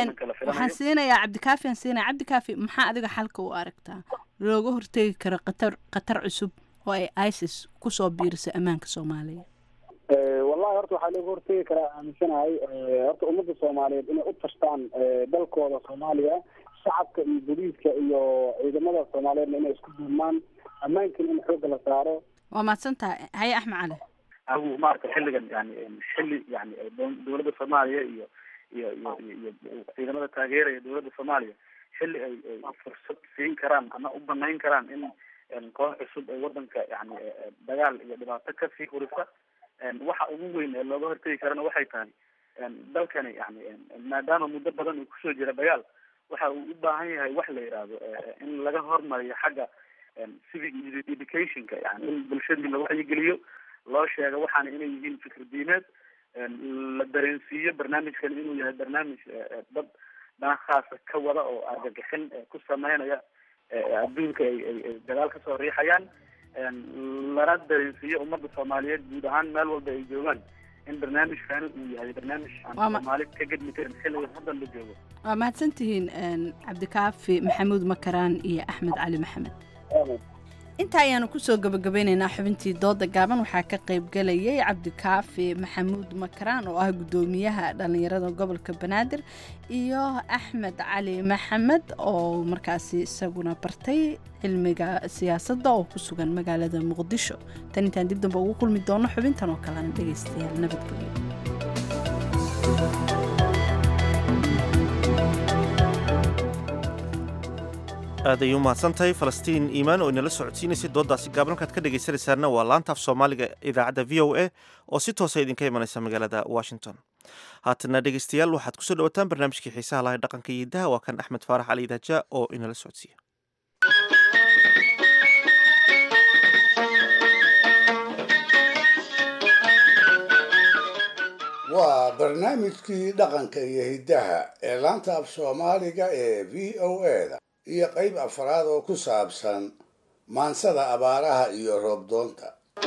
waxaan siinayaa cabdikaafi aan siinaya cabdikaafi maxaa adiga xalka u aragtaa looga hortegi karo qatar qatar cusub oo ay isis kusoo biiriso ammaanka soomaaliya wallahi horta waxaa looga hortegi karaa aaminsanahay horta ummadda soomaaliyeed inay u tashtaan dalkooda soomaaliya shacabka iyo booliiska iyo ciidamada soomaaliyeedna inay isku duubmaan ammaankana in xoogga la saaro waa mahadsantahay haye axmed cali agu maaragta xilligan yani xilli yani dowladda soomaaliya iyo iyo iyo iyo iyo ciidamada taageeraya dowladda soomaaliya xilli ay ay fursad siin karaan ama u banayn karaan in koox cusub ay wadanka yani dagaal iyo dhibaato kasii hurisa waxa ugu weyn ee looga hortegi karana waxay tahay dalkani yani maadaama muddo badan uu kusoo jira dagaal waxa uu u baahan yahay wax la yidhaahdo in laga hormariyo xagga civic educationka yani in bulshadii la wacyigeliyo loo sheego waxaana inay yihiin fikir diimeed la dareensiiyo barnaamijkan inuu yahay barnaamij dad dana khaasa ka wada oo argagixin ku sameynaya adduunka ay ay ay dagaal kasoo riixayaan lana dareensiiyo ummadda soomaaliyeed guud ahaan meel walba ay joogaan in barnaamijkani uu yahay barnaamij aan Waa ma- soomaali ka gedmi karin xilligan haddan la joogo waa mahadsantihiin cabdikaafi maxamuud makaraan iyo axmed cali maxamed intaa ayaanu kusoo gabagabeynaynaa xubintii dooda gaaban waxaa ka qaybgalayay cabdikaafi maxamuud makaraan oo ah guddoomiyaha dhallinyarada gobolka banaadir iyo axmed cali maxamed oo markaasi isaguna bartay cilmiga siyaasadda oo ku sugan magaalada muqdisho tan intaan dib dambe ugu kulmi doono xubintan oo kalena dhegaystayaal nabadgelyo aad ayay u mahadsantahay falastiin iimaan oo inala socodsiinaysay dooddaasi gaaban halkaad ka dhegaysanaysaana waa laanta af soomaaliga idaacadda v o a oo si toosa idinka imanaysa magaalada washington haatana dhegaystayaal waxaad kusoo dhawataan barnaamijkii xiisaha lahay dhaqanka iyo hidaha waa kan axmed faarax cali idaaja oo inala socodsiiya waa barnaamijkii dhaqanka iyo hiddaha ee laanta af soomaaliga ee v o a-da iyo qayb afraad oo ku saabsan maansada abaaraha iyo roobdoonta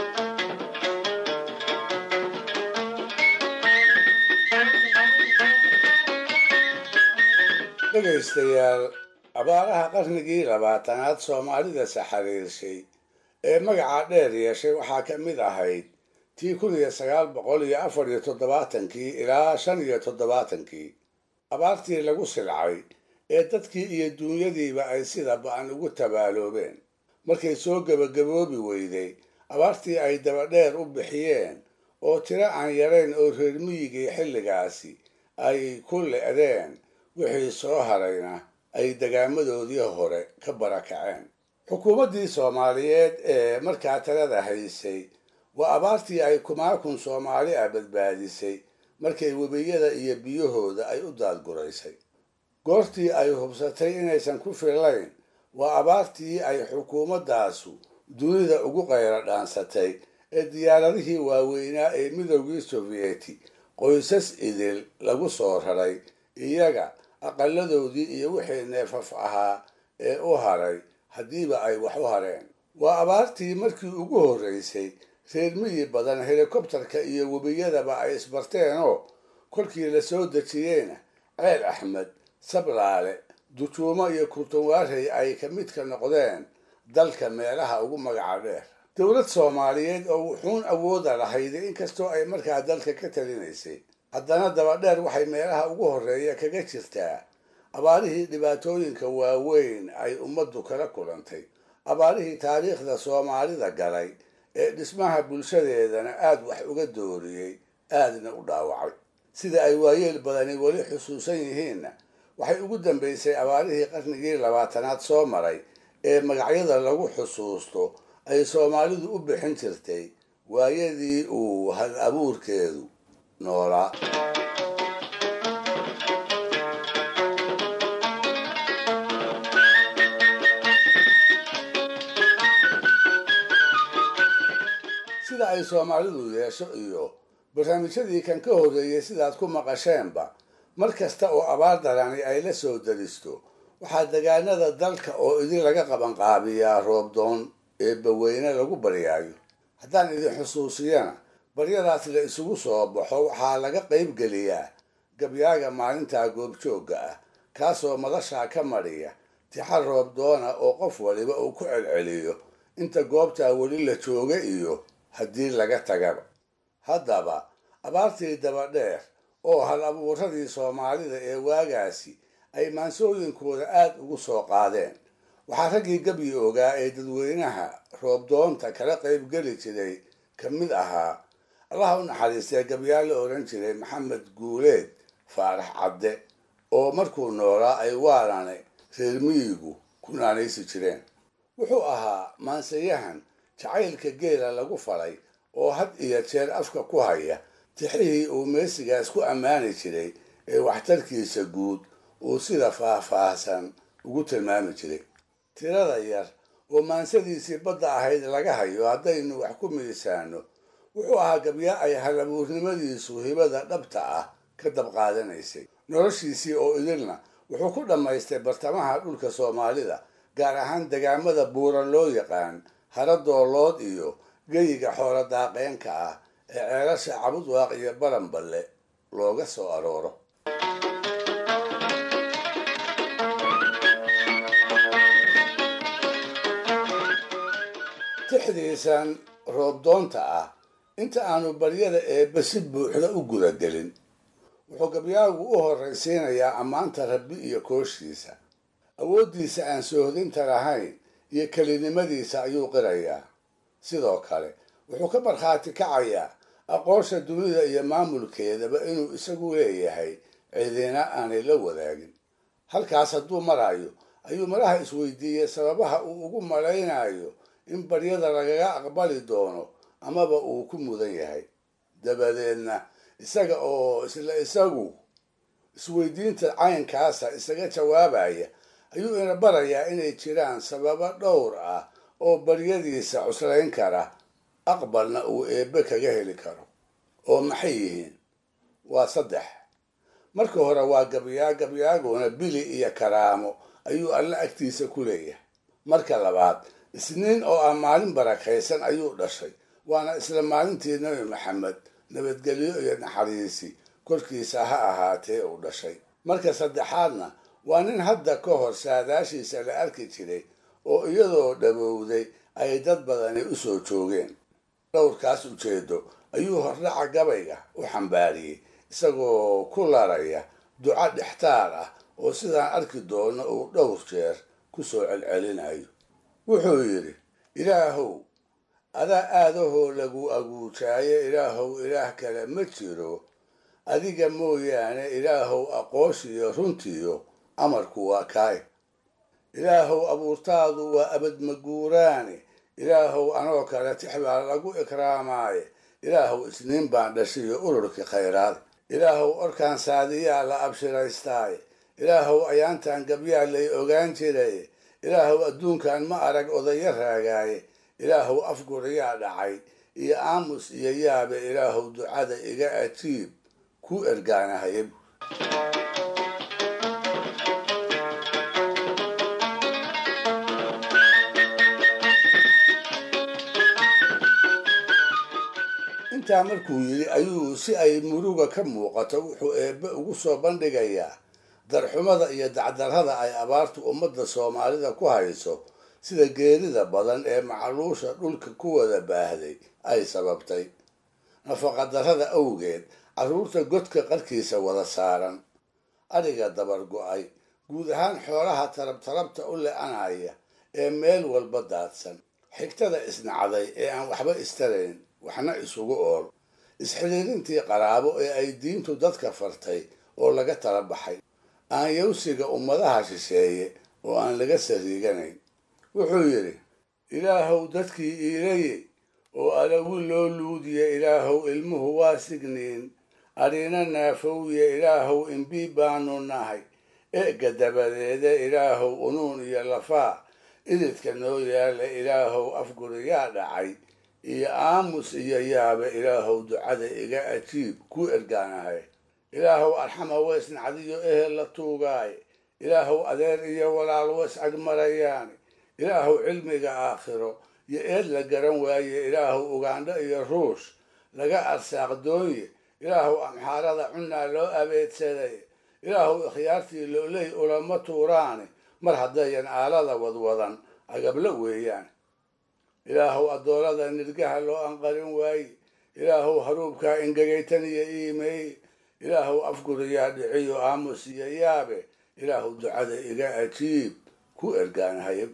dhegaystayaal abaaraha qarnigii labaatanaad soomaalida saxariirshay ee magaca dheer yeeshay waxaa ka mid ahayd tii kun iyo sagaal boqol iyo afar iyo toddobaatankii ilaa shan iyo toddobaatankii abaartii lagu silcay ee dadkii iyo duunyadiiba ay sida ba-an ugu tabaaloobeen markay soo gebagaboobi weyday abaartii ay dabadheer u bixiyeen oo tiro aan yarayn oo reer miyigii xilligaasi ay ku le'deen wixii soo harayna ay degaamadoodii hore ka barakaceen xukuumaddii soomaaliyeed ee markaa talada haysay waa abaartii ay kumaakun soomaali ah badbaadisay markay webiyada iyo biyahooda ay u daadguraysay goortii ay hubsatay inaysan ku fillayn waa abaartii ay xukuumaddaasu dunida ugu qayra dhaansatay ee diyaaradihii waaweynaa ee midoogii sovieti qoysas idil lagu soo raray iyaga aqaladoodii iyo wixii neefaf ahaa ee u haray haddiiba ay wax u hareen waa abaartii markii ugu horraysay reer miyi badan helikobtarka iyo webiyadaba ay isbarteenoo kolkii la soo dejiyeyna ceel axmed sablaale dujuumo iyo kurtunwaarey ay ka midka noqdeen dalka meelaha ugu magaca dheer dowlad soomaaliyeed oo wuxuun awooda lahayd inkastoo ay markaa dalka ka talinaysay haddana dabadheer waxay meelaha ugu horreeya kaga jirtaa abaarihii dhibaatooyinka waaweyn ay ummaddu kala kulantay abaarihii taariikhda soomaalida galay ee dhismaha bulshadeedana aad wax uga dooriyey aadna u dhaawacay sida ay waayeel badani weli xusuusan yihiinna waxay ugu dambaysay abaarihii qarnigii labaatanaad soo maray ee magacyada lagu xusuusto ay soomaalidu u bixin jirtay waayadii uu hal abuurkeedu noolaa sida ay soomaalidu yeesho iyo barnaamijyadii kan ka horreeyey sidaad ku maqasheenba mar kasta oo abaar darani ay la soo daristo waxaa degaanada dalka oo idin laga qabanqaabiyaa roobdoon ee baweyne lagu baryaayo haddaan idin xusuusiyana baryadaas la isugu soo baxo waxaa laga qayb geliyaa gabyaaga maalintaa goobjoogga ah kaasoo madashaa ka madhiya tixa roob doona oo qof waliba uu ku celceliyo inta goobtaa weli la jooga iyo haddii laga tagaba haddaba abaartii dabadheer oo hal abuuradii soomaalida ee waagaasi ay maansooyinkooda aad ugu soo qaadeen waxaa raggii gebyi ogaa ee dadweynaha roobdoonta kala qaybgeli jiray ka mid ahaa allaha u naxariistee gabyaa la odhan jiray maxamed guuleed faarax cadde oo markuu noolaa ay waarane reer miyigu ku naanaysi jireen wuxuu ahaa maansayahan jacaylka geela lagu falay oo had iyo jeer afka ku haya tixihii uu meesigaas ku ammaani jiray ee waxtarkiisa guud uu sida faah-faahsan ugu tilmaami jiray tirada yar oo maansadiisii badda ahayd laga hayo haddaynu wax ku miisaano wuxuu ahaa gabyaa ay halabuurnimadiisu hibada dhabta ah ka dabqaadanaysay noloshiisii oo idilna wuxuu ku dhammaystay bartamaha dhulka soomaalida gaar ahaan degaamada buura loo yaqaan haradoolood iyo geyiga xoolo daaqeenka ah ee ceelasha cabudwaaq iyo baranballe looga soo arooro tixdiisan roobdoonta ah inta aanu baryada eebbe si buuxda u gudagelin wuxuu gabyaagu u horraysiinayaa ammaanta rabbi iyo kooshiisa awooddiisa aan soohdinta lahayn iyo kelinimadiisa ayuu qirayaa sidoo kale wuxuu ka markhaati kacayaa aqoonsha dunida iyo maamulkeedaba inuu isagu leeyahay cidina aanay la wadaagin halkaas hadduu marayo ayuu maraha isweydiiyey sababaha uu ugu malaynayo in baryada lagaga aqbali doono amaba uu ku mudan yahay dabadeedna isaga oo isla isagu isweydiinta caynkaasa isaga jawaabaya ayuu ina barayaa inay jiraan sababo dhowr ah oo baryadiisa cuslayn kara aqbalna uu eebbe kaga heli karo oo maxay yihiin waa saddex marka hore waa gabyaa gabyaaguna bili iyo karaamo ayuu alle agtiisa ku leeyahay marka labaad isniin oo ah maalin barakaysan ayuu dhashay waana isla maalintii nebi maxamed nabadgelyo iyo naxariisi korkiisa ha ahaatee uu dhashay marka saddexaadna waa nin hadda ka hor saadaashiisa la arki jiray oo iyadoo dhabowday ay dad badani u soo joogeen dhowrkaas ujeedo ayuu hordhaca gabayga u xambaariyey isagoo ku laraya duco dhextaar ah oo sidaan arki doono uu dhowr jeer ku soo celcelinayo wuxuu yidhi ilaahow adaa aadahoo lagu aguujaayo ilaahow ilaah kale ma jiro adiga mooyaane ilaahow aqooshiyo runtiyo amarku waa kaay ilaahow abuurtaadu waa abadmaguuraane ilaahow anoo kale tix baa lagu ikraamaaye ilaahow isniin baan dhashiyo ururkii khayraad ilaahow orkaan saadiyaa la abshiraystaaye ilaahow ayaantan gabyaa lay ogaan jiraye ilaahow adduunkan ma arag odayo raagaaye ilaahow afguriyaa dhacay iyo aamus iyo yaabe ilaahow ducada iga ajiib ku ergaanahaye intaa markuu yidhi ayuu si ay muruga ka muuqato wuxuu eebbe ugu soo bandhigayaa darxumada iyo dacdarrada ay abaartu ummadda soomaalida ku hayso sida geerida badan ee macluusha dhulka ku wada baahday ay sababtay nafaqadarrada awgeed carruurta godka qarkiisa wada saaran adhiga dabar go-ay guud ahaan xoolaha tarabtarabta u le-anaya ee meel walba daadsan xigtada isnacday ee aan waxba istarayn waxna isugu ool isxidhiirintii qaraabo ee ay diintu dadka fartay oo laga tala baxay aanyawsiga ummadaha shisheeye oo aan laga sariiganayn wuxuu yidhi ilaahow dadkii iilaye oo alawi loo luudiya ilaahow ilmuhu waa signiin adhiina naafowye ilaahow imbii baanu nahay eega dabadeede ilaahow unuun iyo lafaa ididka noo yaala ilaahow afguriyaa dhacay iyo aamus iyo yaabe ilaahow ducada iga ajiib ku ergaanahay ilaahow arxama weys nacdiyo ehel la tuugaaye ilaahow adeer iyo walaal weys agmarayaane ilaahow cilmiga aakhiro iyo eed la garan waaye ilaahow ugaandho iyo ruush laga arsaaq doonye ilaahow amxaarada cunnaa loo abeedsaday ilaahu ikhyaartii looley ulama tuuraane mar haddayan aalada wadwadan agabla weeyaan ilaahuw addoolada nirgaha loo anqarin waaye ilaahuw haruubkaa ingegaytan iyo iimeey ilaahuw afguriyaa dhiciyo aamus iyo yaabe ilaahuw ducada iga ajiib ku ergaanahayab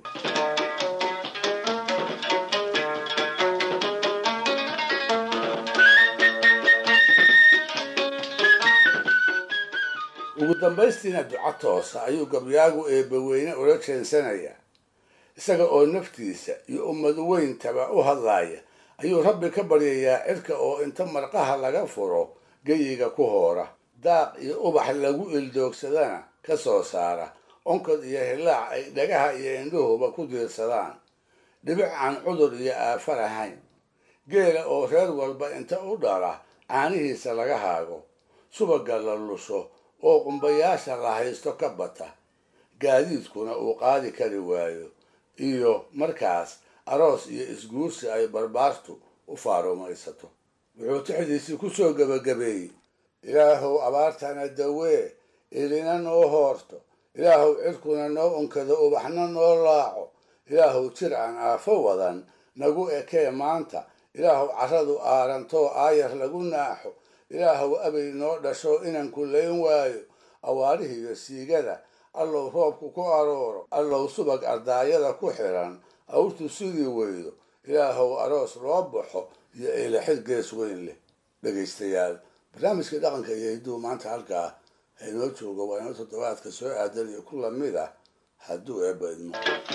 ugu dambaystiina duco toosa ayuu gabyaagu eebbaweyne ula jeensanayaa isaga oo naftiisa iyo ummad weyntaba u hadlaaya ayuu rabbi ka baryayaa cirka oo inta marqaha laga furo geyiga ku hoora daaq iyo ubax lagu ildoogsadana ka soo saara onkod iyo hillaac ay dhagaha iyo indhuhuba ku diirsadaan dhibic aan cudur iyo aafa lahayn geela oo reer walba inta u dhala caanihiisa laga haago subaga la lusho oo qumbayaasha la haysto ka bata gaadiidkuna uu qaadi kari waayo iyo markaas aroos iyo isguursi ay barbaartu u faarumaysato wuxuu tixdiisii ku soo gebagabeeyey ilaahuw abaartana dawee ilina noo hoorto ilaahuw cirkuna noo unkado ubaxna noo laaco ilaahuw jir aan aafo wadan nagu ekee maanta ilaahuw carradu aarantoo aayar lagu naaxo ilaahuw abay noo dhasho inaan kullayn waayo awaarihiiyo siigada allow roobku ku arooro allow subag ardaayada ku xiran awrtu sidii weydo ilaahuw aroos loo baxo iyo eelaxid gees weyn leh dhegaystayaal barnaamijka dhaqanka iyo hidduu maanta halkaa haynoo joogo waa inoo toddobaadka soo aadan iyo ku lamid ah hadduu eebba idmo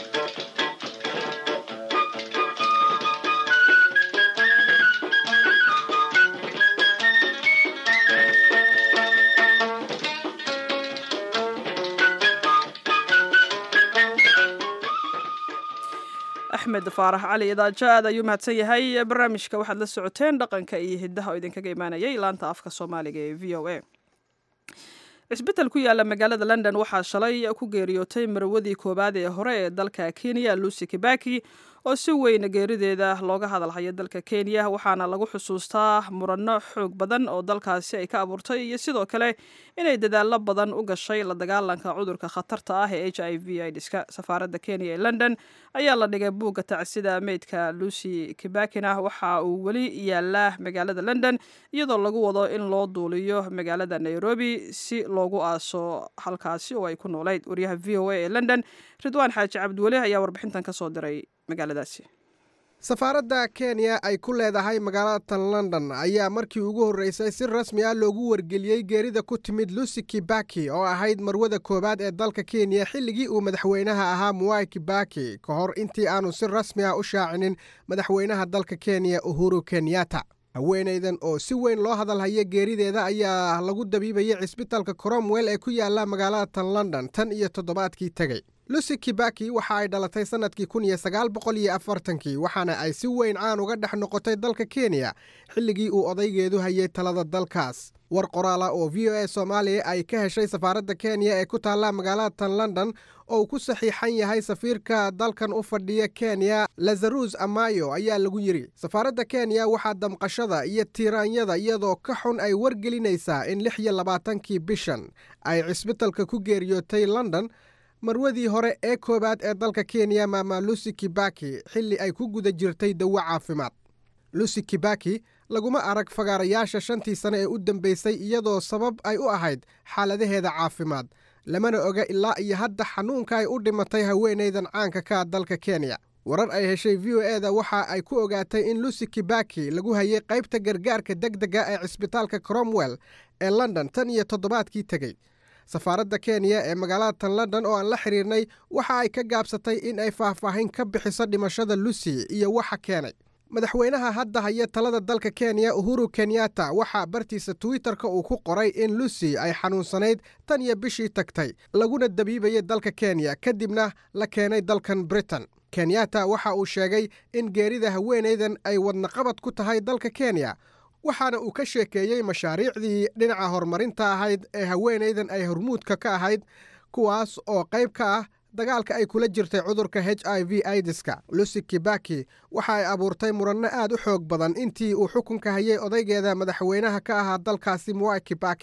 axmed faarax cali idaajo aad ayuu mahadsan yahay barnaamijka waxaad la socoteen dhaqanka iyo hiddaha oo idinkaga imaanayay laanta afka soomaaliga ee v o a cisbital ku yaala magaalada london waxaa shalay ku geeriyootay marwadii koowaad ee hore ee dalka kenya lucy kibaki oo si weyn geerideeda looga hadalhayo dalka kenya waxaana lagu xusuustaa muranno xoog badan oo dalkaasi ay ka abuurtay iyo sidoo kale inay dadaallo badan u gashay la dagaalanka cudurka khatarta ah ee h i v idska safaaradda kenya ee london ayaa la dhigay buugga tacsida meydka lucy kibakina waxa uu weli yaalaa magaalada london iyadoo lagu wado in loo duuliyo magaalada nairobi si loogu aaso halkaasi oo ay ku noolayd waryaha v o a ee london ridwaan xaaji cabdiweli ayaa warbixintan kasoo diray magaaladaasi safaaradda kenya ay ku leedahay magaalada london ayaa markii ugu horreysay si rasmi ah loogu wargeliyey geerida ku timid lucy kibaki oo ahayd marwada koowaad ee dalka kenya xilligii uu madaxweynaha ahaa muwai kibaki ka hor intii aanu si rasmi ah u shaacinin madaxweynaha dalka kenya uhuru kenyatta haweenaydan oo si weyn loo hadalhaya geerideeda ayaa lagu dabiibayay cisbitalka cromwell ee ku yaala magaalada london tan iyo toddobaadkii tegey lucy kibaki waxa ay dhalatay sannadkii kun iyo sagaal boqol iyo afartankii waxaana ay si weyn caan uga dhex noqotay dalka kenya xilligii uu odaygeedu hayay talada dalkaas war qoraala oo v o a soomaaliya ay ka heshay safaaradda kenya ee ku taalla magaalada london oo uu ku saxiixan yahay safiirka dalkan u fadhiya kenya lazarus amayo ayaa lagu yidhi safaaradda kenya waxaa damqashada iyo tiiraanyada iyadoo ka xun ay wargelinaysaa in lix iyo labaatankii bishan ay cisbitalka ku geeriyootay london marwadii hore ee koowaad ee dalka kenya maama lucy kibaki xilli ay ku guda jirtay dawo caafimaad lucy kibaki laguma arag fagaarayaasha shantii sane ee u dambeysay iyadoo sabab ay u ahayd xaaladaheeda caafimaad lamana oga ilaa iyo hadda xanuunka ay u dhimatay haweenaydan caanka ka dalka kenya warar ay heshay v o eda waxa ay ku ogaatay in lucy kibaki lagu hayay qaybta gargaarka degdega ee cisbitaalka cromwell ee london tan iyo toddobaadkii tegey safaaradda kenya ee magaalada london oo aan la xiriirnay waxa ay ka gaabsatay in ay faahfaahin ka bixiso dhimashada lucy iyo waxa keenay madaxweynaha hadda haya talada dalka kenya uhuru kenyatta waxaa bartiisa twitter-ka uu ku qoray in lucy ay xanuunsanayd tan iyo bishii tagtay laguna dabiibayay dalka kenya kadibna la keenay dalkan britain kenyatta waxa uu sheegay in geerida haweenaydan ay wadnaqabad ku tahay dalka kenya waxaana uu ka sheekeeyey mashaariicdii dhinaca horumarinta ahayd ee haweenaydan ay hormuudka ka ahayd kuwaas oo qayb ka ah dagaalka ay kula jirtay cudurka h i v idiska lucy kibaki waxa ay abuurtay muranno aad u xoog badan intii uu xukunka hayay odaygeeda madaxweynaha ka ahaa dalkaasi muwai kibaki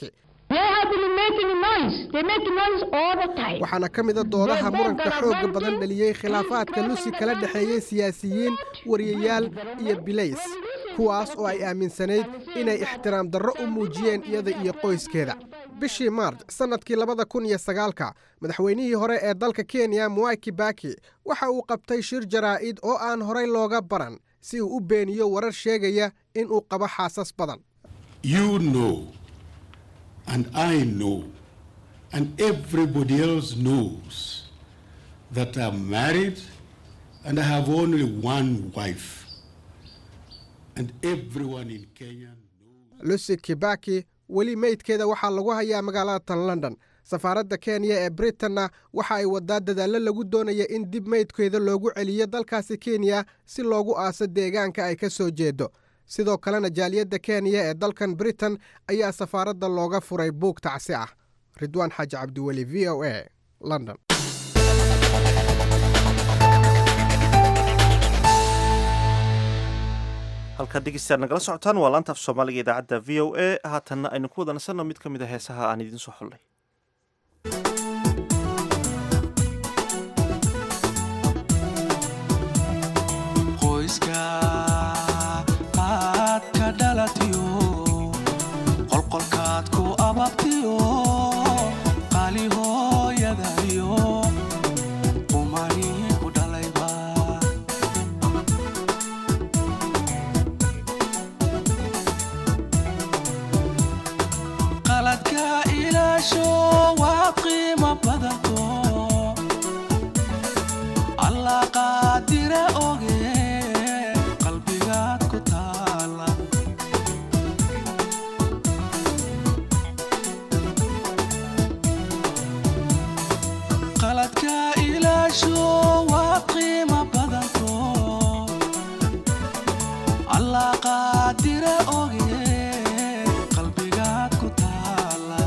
waxaana ka mida doodaha muranka xoogga badan dhaliyey khilaafaadka lusi kala dhexeeyey siyaasiyiin wariyayaal iyo bilays kuwaas oo ay aaminsanayd inay ixtiraam darro u muujiyeen iyada iyo qoyskeeda bishii maarj sannadkii labada kun iyo sagaalka madaxweynihii hore ee dalka kenya mwai kibaki waxa uu qabtay shir jaraa'id oo aan horay looga baran si uu u beeniyo warar sheegaya in uu qabo xaasas badan You know, and I know, and everybody else knows that I'm married and I have only one wife. And everyone in Kenya. lucy kibaki weli meydkeeda waxaa lagu hayaa magaalada tan london safaaradda kenya ee britanna waxa ay wadaa dadaallo lagu doonaya in dib meydkeeda loogu celiyo dalkaasi kenya si loogu aaso deegaanka ay ka soo jeedo sidoo kalena jaaliyadda kenya ee dalkan britain ayaa safaaradda looga furay buug tacsi ah ridwaan xaaji cabdiweli v o a london halkaad dhegeystayaal nagala socotaan waa laanta af soomaaliga idaacadda v o a haatanna aynu ku wada nasanno mid ka mid a heesaha aan idiin soo xullay qoyska aad ka dhalatiyo qolqolkaad ku ababtiyo qali hooyadayo qumani ku dhalayba qaladka ilaasho waa qiimo badanto allah qaadire oge qalbigaad ku taala qaladka ilaasho waa qiimo badanto allah qaadire oge qalbigaad ku taala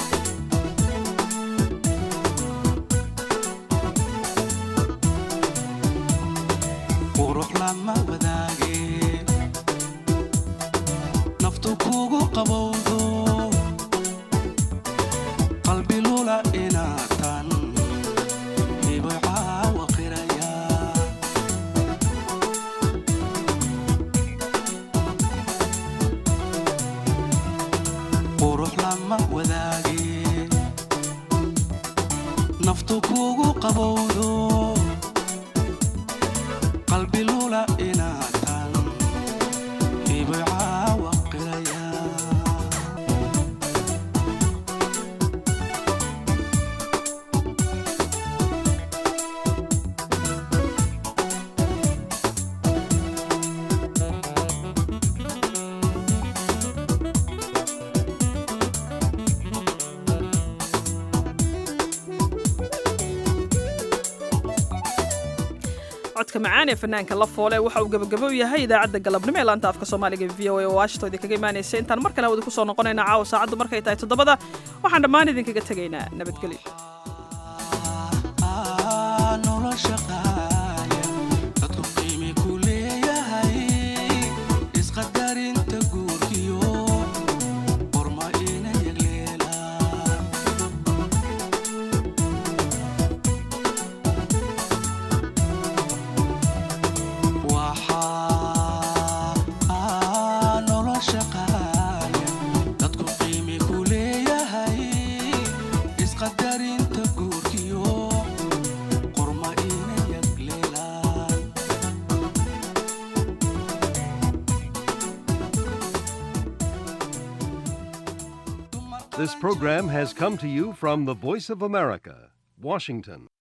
qurux lama wadaage naftu kugu qabowdo qalbi lula inaatan hibay caawa qiraya qurux lama wadaage naftu kugu qabowdo qalbi lula inaatan hibay caawa qiraya codka macaan ee fanaanka la foole waxa uu gabagabo yahay idaacadda galabnimo ee laanta afka soomaaliga v o a oo washington idinkaga imaanaysa intaan mar kale hawada ku soo noqonayna caawa saacaddu markay tahay toddobada waxaan dhammaan idinkaga tegaynaa nabadgelyo Ah, nolosha qaaya dadku qiimi ku leeyahay isqadarinta guurkiyo qorma ina yagleelaan waxaa ah, nolosha qaaya dadku qiimi ku leeyahay isqadarinta guurkiyo qorma ina yagleelaan This program has come to you from the Voice of America, Washington.